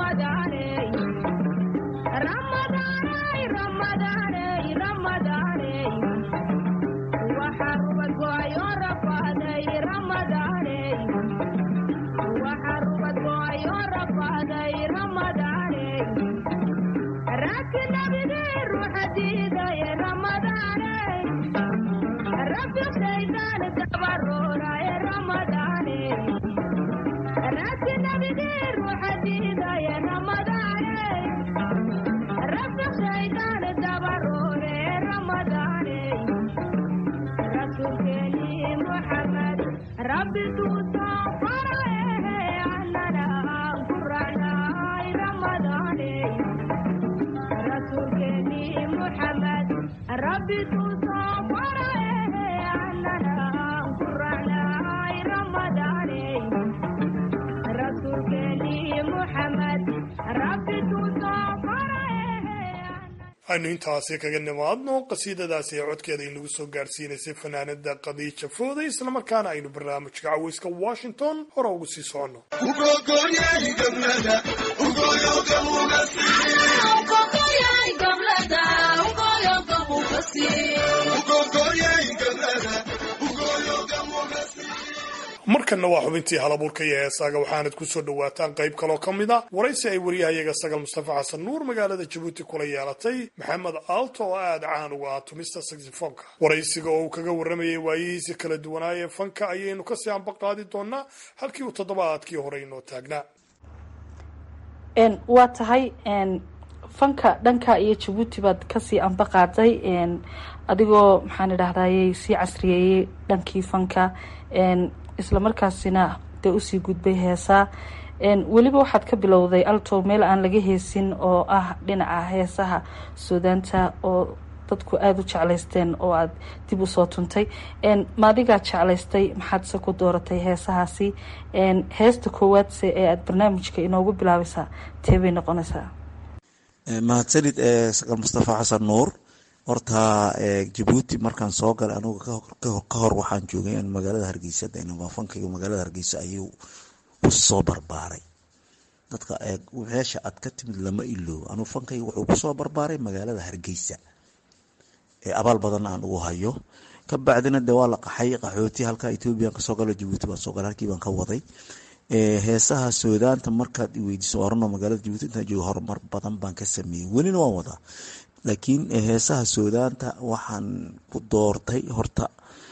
aynu intaasi kaga nimaadno qasiidadaasi ee codkeeda inagu soo gaarsiinaysay fanaanada khadiija fooday islamarkaana aynu barnaamijka caweyska washington hore ugu sii soconno markanna waa xubintii halabuurka iyo heesaaga waxaanad ku soo dhowaataan qayb kaloo ka mid a waraysi ay wariyahayaga sagal mustafa xasan nuur magaalada jabuuti kula yeelatay maxamed aalto oo aada caan uga ah tumista saxifonka waraysiga oo uu kaga warramayay waayihiisa kala duwanaayee fanka ayaynu kasii anba qaadi doonaa halkii uu toddobaadkii hore inoo taagnaa waa tahay fanka dhanka iyo jabuuti baad kasii anba qaaday adigoo maxaan idhahdayy sii casriyeeyey dhankii fanka isla markaasina dee usii gudbay heesaa weliba waxaad ka bilowday alto meel aan laga heesin oo ah dhinaca heesaha suudaanta oo dadku aada u jeclaysteen oo aada dib usoo tuntay maadigaa jeclaystay maxaadse ku dooratay heesahaasi heesta koowaadse ee aada barnaamijka inoogu bilaabaysaa tee bay noqonaysaa mahadsanid sakal mustafa xasan nuur horta jabuuti markaan soo galay anugu ka hor waxaan joogay magaalada hargeysa fankayga magaalada hargeysa ayuu usoo barbaaray dadka meesha aad ka timid lama iloobo anuu fankayga wuxuu kusoo barbaaray magaalada hargeysa ee abaal badanna aan ugu hayo ka bacdina de waa la qaxay qaxooti halka ethoobiyan kasoo galo jabuuti baan soo galay halkii baan ka waday heesaha suudaanta markaad iweydiiso orano magaalada jabuuti intaan jooga horumar badan baan ka sameeyey welina waan wadaa laakiin heesaha suudaanta waxaan ku doortay horta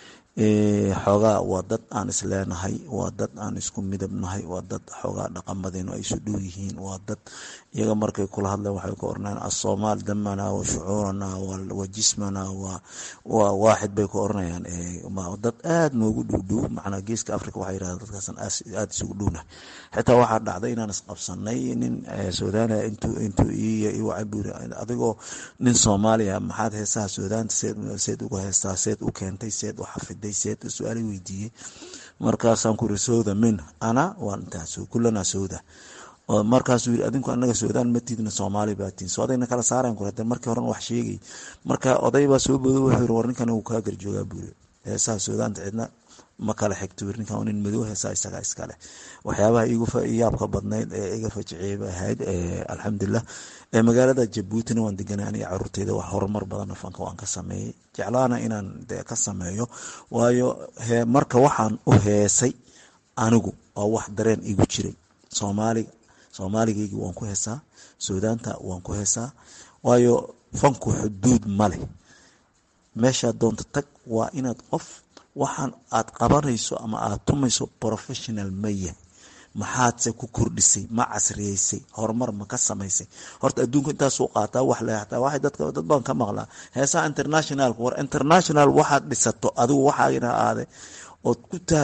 xoogaa waa dad aan isleenahay waa dad aan isku midabnahay waa dad xoogaa dhaqamadeenu ay isu dhow yihiin waa dad iyaga markay kula hadleen waxay ku oranayaan asoomaal damana wa shucuurana wa jismana waa waaxid bay ku oranayaan dad aada noogu dhowdhow macnaa geeska africa waxay yirahdeen dadkaasan aada isugu dhowna xitaa waxaa dhacday inaan isqabsanay nin suudaaniya intuu intuu iwacaburi adigoo nin soomaaliya maxaad heesaha suudaanta seed seed uga heestaa seed u keentay seed u xafiday seed su-aala weydiiyey markaasaan ku iri sowda min ana waan intaas kulanaa sowda markaasuu yiri adinku anaga suudaan matidna soomaali baatiin so adayna kala saarayan ku hadee markii horena wax sheegay marka oday baa soo boodo wuxuu yiri war ninkan uu kaa garjoogaa buuri heesaha suudaanta cidna ma kala xigto yiri ninkan nin madow heesaa isagaa iskale waxyaabaha igu yaabka badnayd ee iga fajiciyay bay ahayd alxamdulilah magaalada jabuutina waan deganay aniga caruurteyda wax horumar badanna fanka waan ka sameeyey jeclaana inaan de ka sameeyo waayo marka waxaan u heesay anigu oo wax dareen igu jiray soomaaliga soomaaligeygi waan ku heesaa suudaanta waan ku heesaa waayo fanku xuduud ma leh meeshaad doonto tag waa inaad qof waxaan aad qabanayso ama aad tumayso professional ma yahay maxaadse ku kordhisay ma casriyeysay horumar ma ka samaysay horta adduunka intaasuu qaataa wax le hataa waxay dadka dad baan ka maqlaa heesaha internationalka war international waxaad dhisato adigu waxaagina aade ood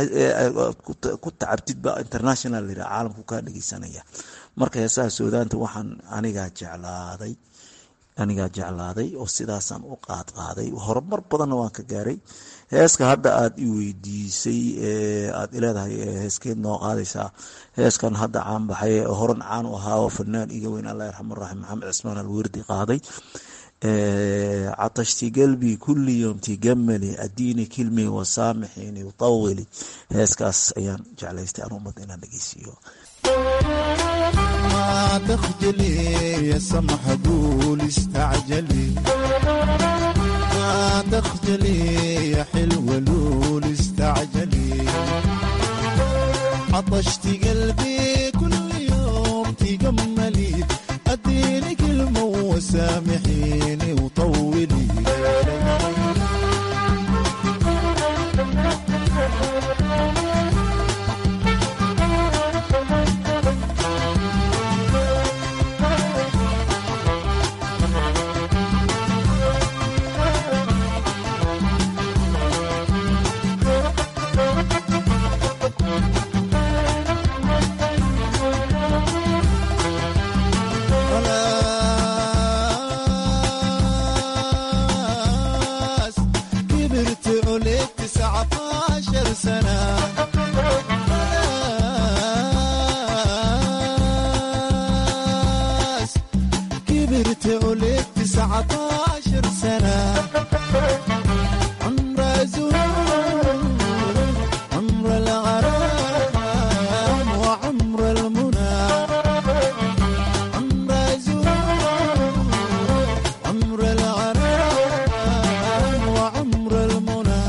ku tacabtid ba international la yiraha caalamku kaa dhegeysanaya marka heesaha suudaanta waxaan anigaa jeclaaday anigaa jeclaaday oo sidaasaan u qaad qaaday horumar badanna waan ka gaaray heeska hadda aada i weydiisay aada ileedahay heeskeed noo qaadaysaa heeskan hadda caan baxay horan caan u ahaa oo fanaan iga weyn allah yarxam raxim maxamed cismaan alwerdi qaaday catashti galbi kulli yom tigamali adiini kilmi wasaamixini utawili heeskaas ayaan jeclaystay aan ummad inaan dhegeysiiyo لا تخجلي يا سمح قول استعجلي لا تخجلي يا حلوة لول استعجلي عطشت قلبي كل يوم تجملي اديني كلمة وسامحيني وطولي خلاص كبرت عليك تسعة عشر سنة خلاص كبرت عليك تسعة عشر سنة عمر زهور عمر الغرام وعمر المنى عمر زهور عمر الغرام وعمر المنى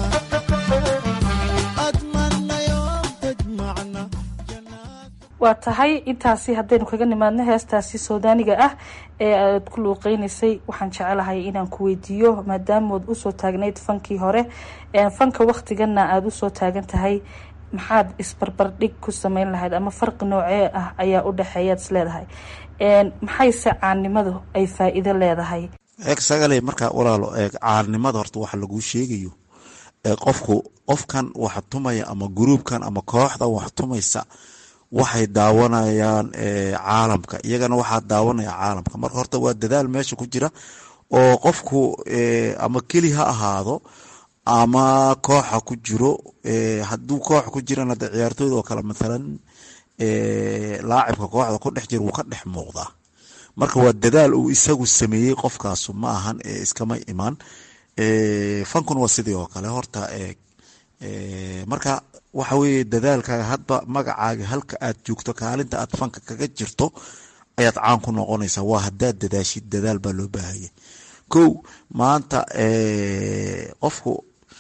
أتمنى يوم تجمعنا waa tahay intaasi haddaynu kaga nimaadno heestaasi soodaaniga ah ee aad ku luuqeynaysay waxaan jecelahay inaan ku weydiiyo maadaamood usoo taagnayd fankii hore fanka waktigana aada usoo taagan tahay maxaad isbarbardhig ku sameyn lahayd ama farqi noocee ah ayaa u dhexeeyaad is leedahay maxayse caannimadu ay faa-iido leedahay eeg sagale markaa walaalo eeg caarnimada horta waxa laguu sheegayo ee qofku qofkan wax tumaya ama gruubkan ama kooxda wax tumaysa waxay daawanayaan caalamka iyagana waxaa daawanaya caalamka marka horta waa dadaal meesha ku jira oo qofku ama keli ha ahaado ama kooxa ku jiro haduu koox ku jirana de ciyaartooyda oo kale mathalan laacibka kooxda ku dhex jira wuu ka dhex muuqdaa marka waa dadaal uu isagu sameeyey qofkaasu ma ahan iskama imaan fankun waa sidii oo kale horta marka waxa weye dadaalkaaga hadba magacaaga halka aad joogto kaalinta aad fanka kaga jirto ayaad caan ku noqonaysaa waa hadaad dadaashid dadaal baa loo baahaya kow maanta qofku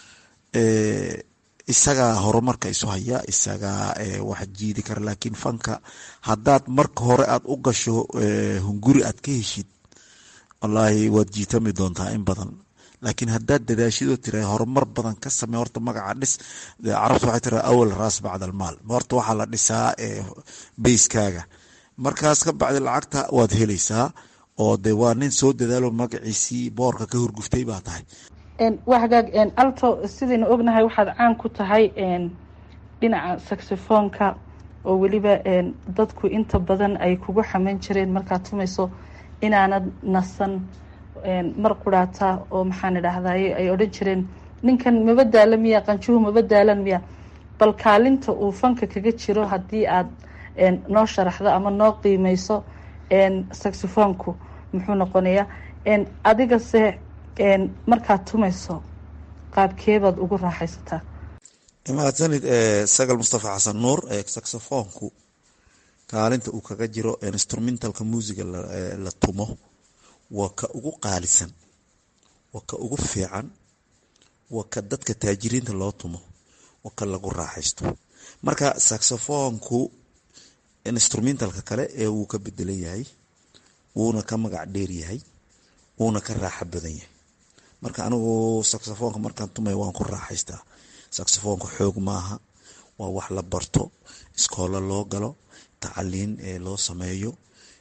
isagaa horumarka isu haya isagaa wax jiidi kara laakiin fanka hadaad marka hore aad u gasho hunguri aad ka heshid wallaahi waad jiitami doontaa in badan laakiin hadaad dadaashidoo tira horumar badan ka samey horta magaca dhis carabta waxay tira awal raas bacda almaal horta waxaa la dhisaa bayskaaga markaas ka bacdi lacagta waad helaysaa oo de waa nin soo dadaalo magaciisii boorka ka horguftay baa tahay waa hagaag alto sidaynu ognahay waxaad caan ku tahay dhinaca saxofoonka oo weliba dadku inta badan ay kugu xaman jireen markaad tumayso inaanad nasan mar quraata oo maxaan idhaahdaye ay odhan jireen ninkan maba daala miya qanjuhu maba daalan miya bal kaalinta uu fanka kaga jiro haddii aad noo sharaxdo ama noo qiimeyso saxofoonku muxuu noqonayaa adigase markaad tumayso qaabkeebaad ugu raaxaysataa mahadsanid sagal mustafa xasan nuur saxofoonku kaalinta uu kaga jiro instrumentalka muusiga la tumo waa ka ugu qaalisan waa ka ugu fiican waa ka dadka taajiriinta loo tumo waa ka lagu raaxaysto marka saxofoonku instrumentalka kale ee wuu ka bedelan yahay wuuna ka magac dheer yahay wuuna ka raaxo badan yahay marka anigu saxofoonka markaan tumay waan ku raaxaystaa saxofoonka xoog maaha waa wax la barto iskoolo loo galo tacaliin loo sameeyo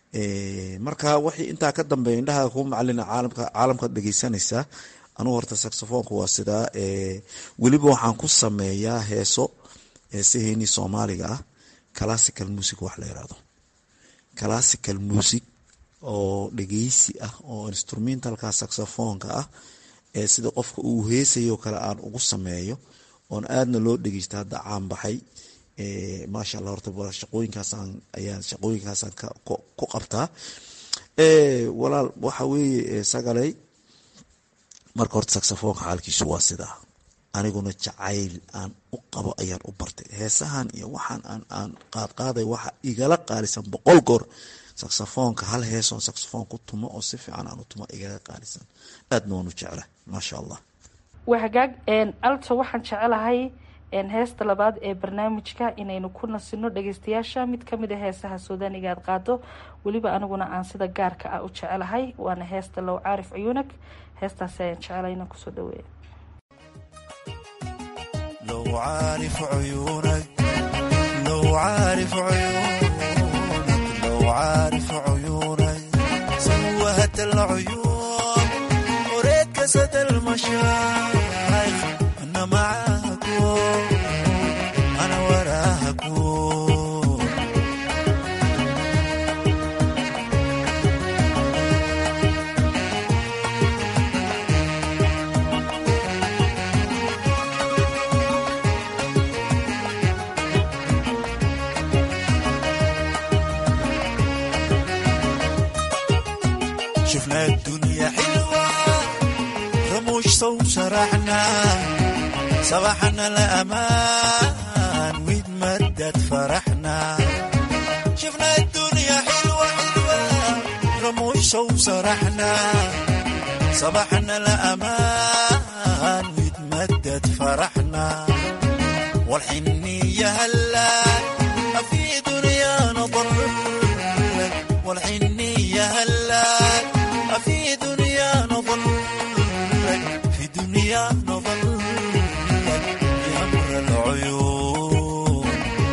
marka wixii intaa ka dambeeya indhaha ku macalina caalamka caalamkaad dhegeysanaysaa anugu horta saxofoonka waa sidaa weliba waxaan ku sameeyaa heeso heesaheenii soomaaliga ah classical music wax la yirahdo classical music oo dhegeysi ah oo instrumentalka saxofoonka ah ee sida qofka uu heesayo kale aan ugu sameeyo oon aadna loo dhegeysta hadda caan baxay maasha allah horta shaqooyinkaasaan ayaan shaqooyinkaasaan ku qabtaa walaal waxa weeye sagalay marka horta saxofoonka xaalkiisu waa sidaa aniguna jacayl aan u qabo ayaan u bartay heesahan iyo waxaan aan aan qaadqaaday waxa igala qaalisan boqol goor saksafoonka hal heesoon saksafoon ku tumo oo si fiican aan u tumo igaga qaalisan aadna waan u jecla maasha allah waa hagaag alto waxaan jecelahay heesta labaad ee barnaamijka inaynu ku nasino dhageystayaasha mid kamid a heesaha suudaaniga aad qaado weliba aniguna aan sida gaarka ah u jecelahay waana heesta low caarif cuyuunag heestaasi ayaan jecelahay inaan kusoo dhaweeya لو عارف عيونك لو عارف عيونك لو عارف عيونك سوهت العيون وريت كسد المشايخ انا معاكم انا وراكم شفنا الدنيا حلوة رموش صوب شرحنا صباحنا الأمان ويتمدد فرحنا شفنا الدنيا حلوة حلوة رموش صوب شرحنا صباحنا الأمان ويتمدد فرحنا والحنية هلا في دنيا نظر والحنية هلا في دنيا نظل في دنيا نظل بأمر العيون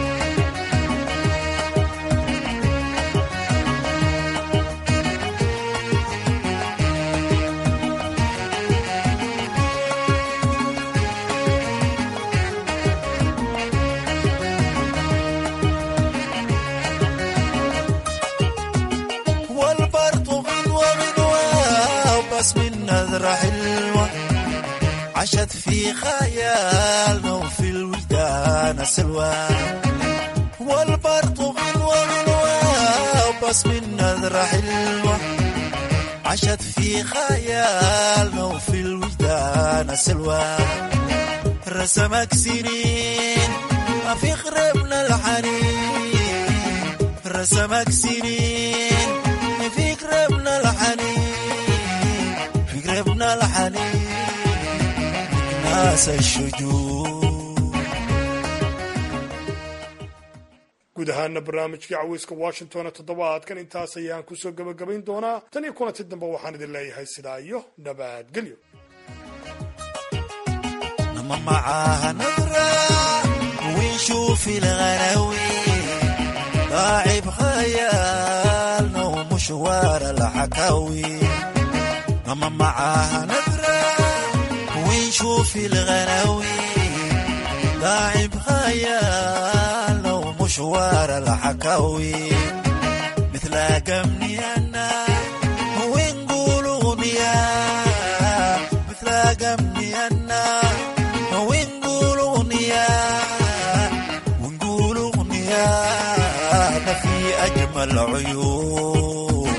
والبرد غنوة غنوة بس من نذرة حلوة عشت في خيالنا وفي الوجدان سلوى والبرد غنوة غنوة بس من نذرة حلوة عشت في خيالنا وفي الوجدان سلوى رسمك سنين في خربنا الحنين رسمك سنين في قربنا الحنين في قربنا الحنين ناس الشجون guud ahaana barnaamijkii caweyska washington toddobaadkan intaas ayaan kusoo gebagabayn doonaa tan iyo kulanti dambe waxaan idin leeyahay sidaa iyo nabadgelyo نما معاها نظرة ونشوف الغلاوي لاعب خيالنا ومشوار الحكاوي نما معاها نظرة ونشوف الغلاوي لاعب خيالنا ومشوار الحكاوي مثل قمني أنا ونقول أغنية مثل قمني أنا ونقول أغنية ونقول أغنية أنا في أجمل عيون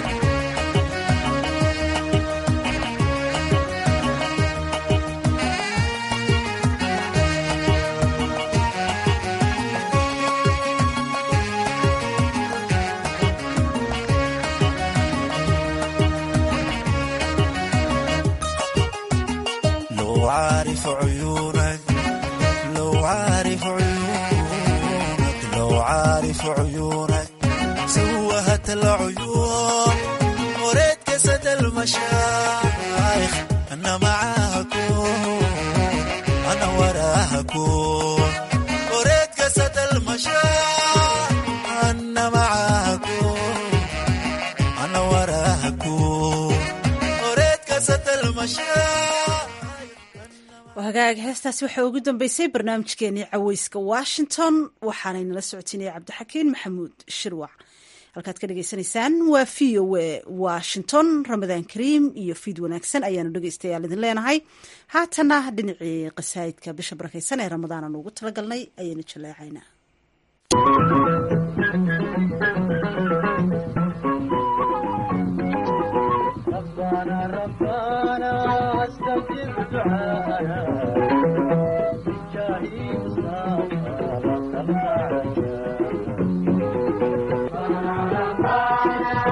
لو عارف عيونك لو عارف عيونك لو عارف عيونك سوهت العيون وريت كسد المشايخ انا معاكم انا وراكم وريت كسد المشايخ انا معاكم انا وراكم وريت كسد المشايخ hagaag heestaasi waxaa ugu dambeysay barnaamijkeenii caweyska washington waxaanaynala socotinaya cabdixakiin maxamuud shirwac halkaad ka dhagaysanaysaan waa v o a washington ramadaan kariim iyo fiid wanaagsan ayaanu dhegeystayaal idin leenahay haatana dhinacii qasaayidka bisha barakeysan ee ramadaan aan ugu talagalnay ayaynu jaleecaynaa ربنا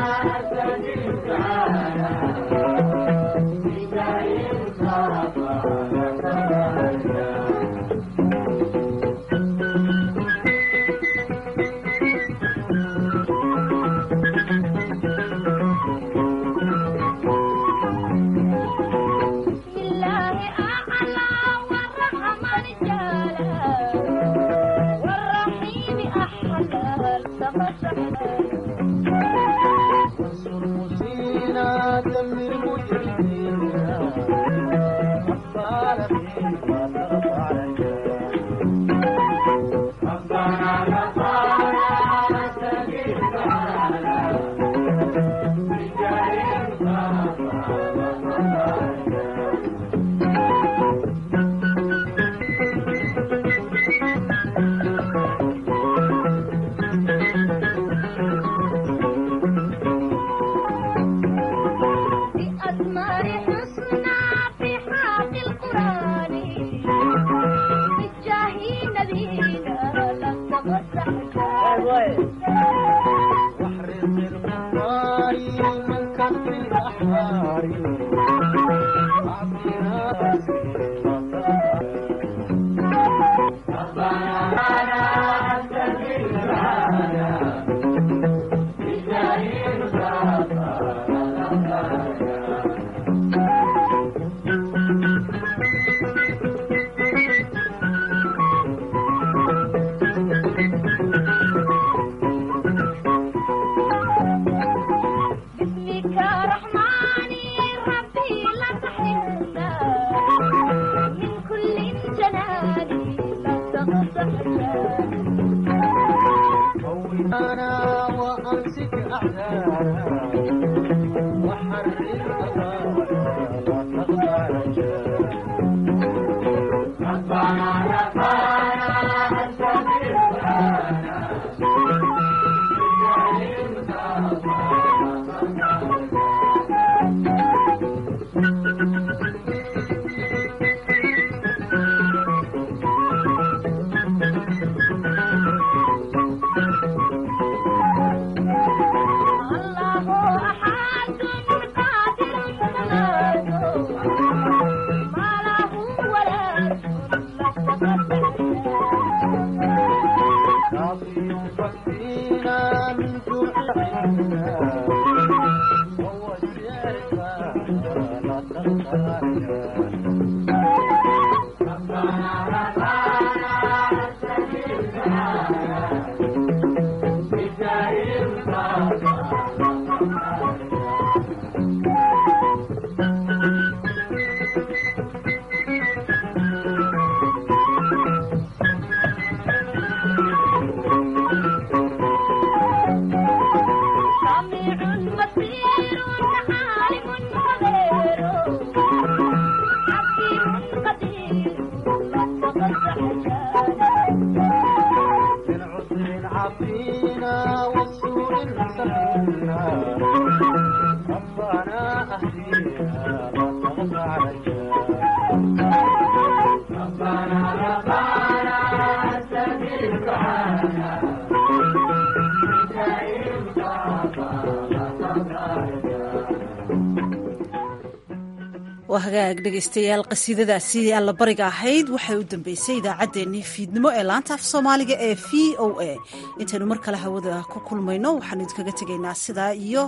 waa hagaag dhegaystayaal qasiidadaasi allabariga ahayd waxay u dambeysay idaacaddeenii fiidnimo ee laanta af soomaaliga ee v o a intaynu mar kale hawada ku kulmayno waxaanu idinkaga tegaynaa sidaa iyo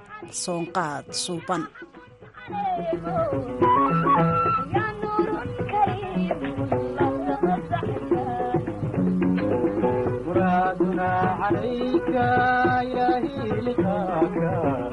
soonqaad suuban عليك يا هيلتك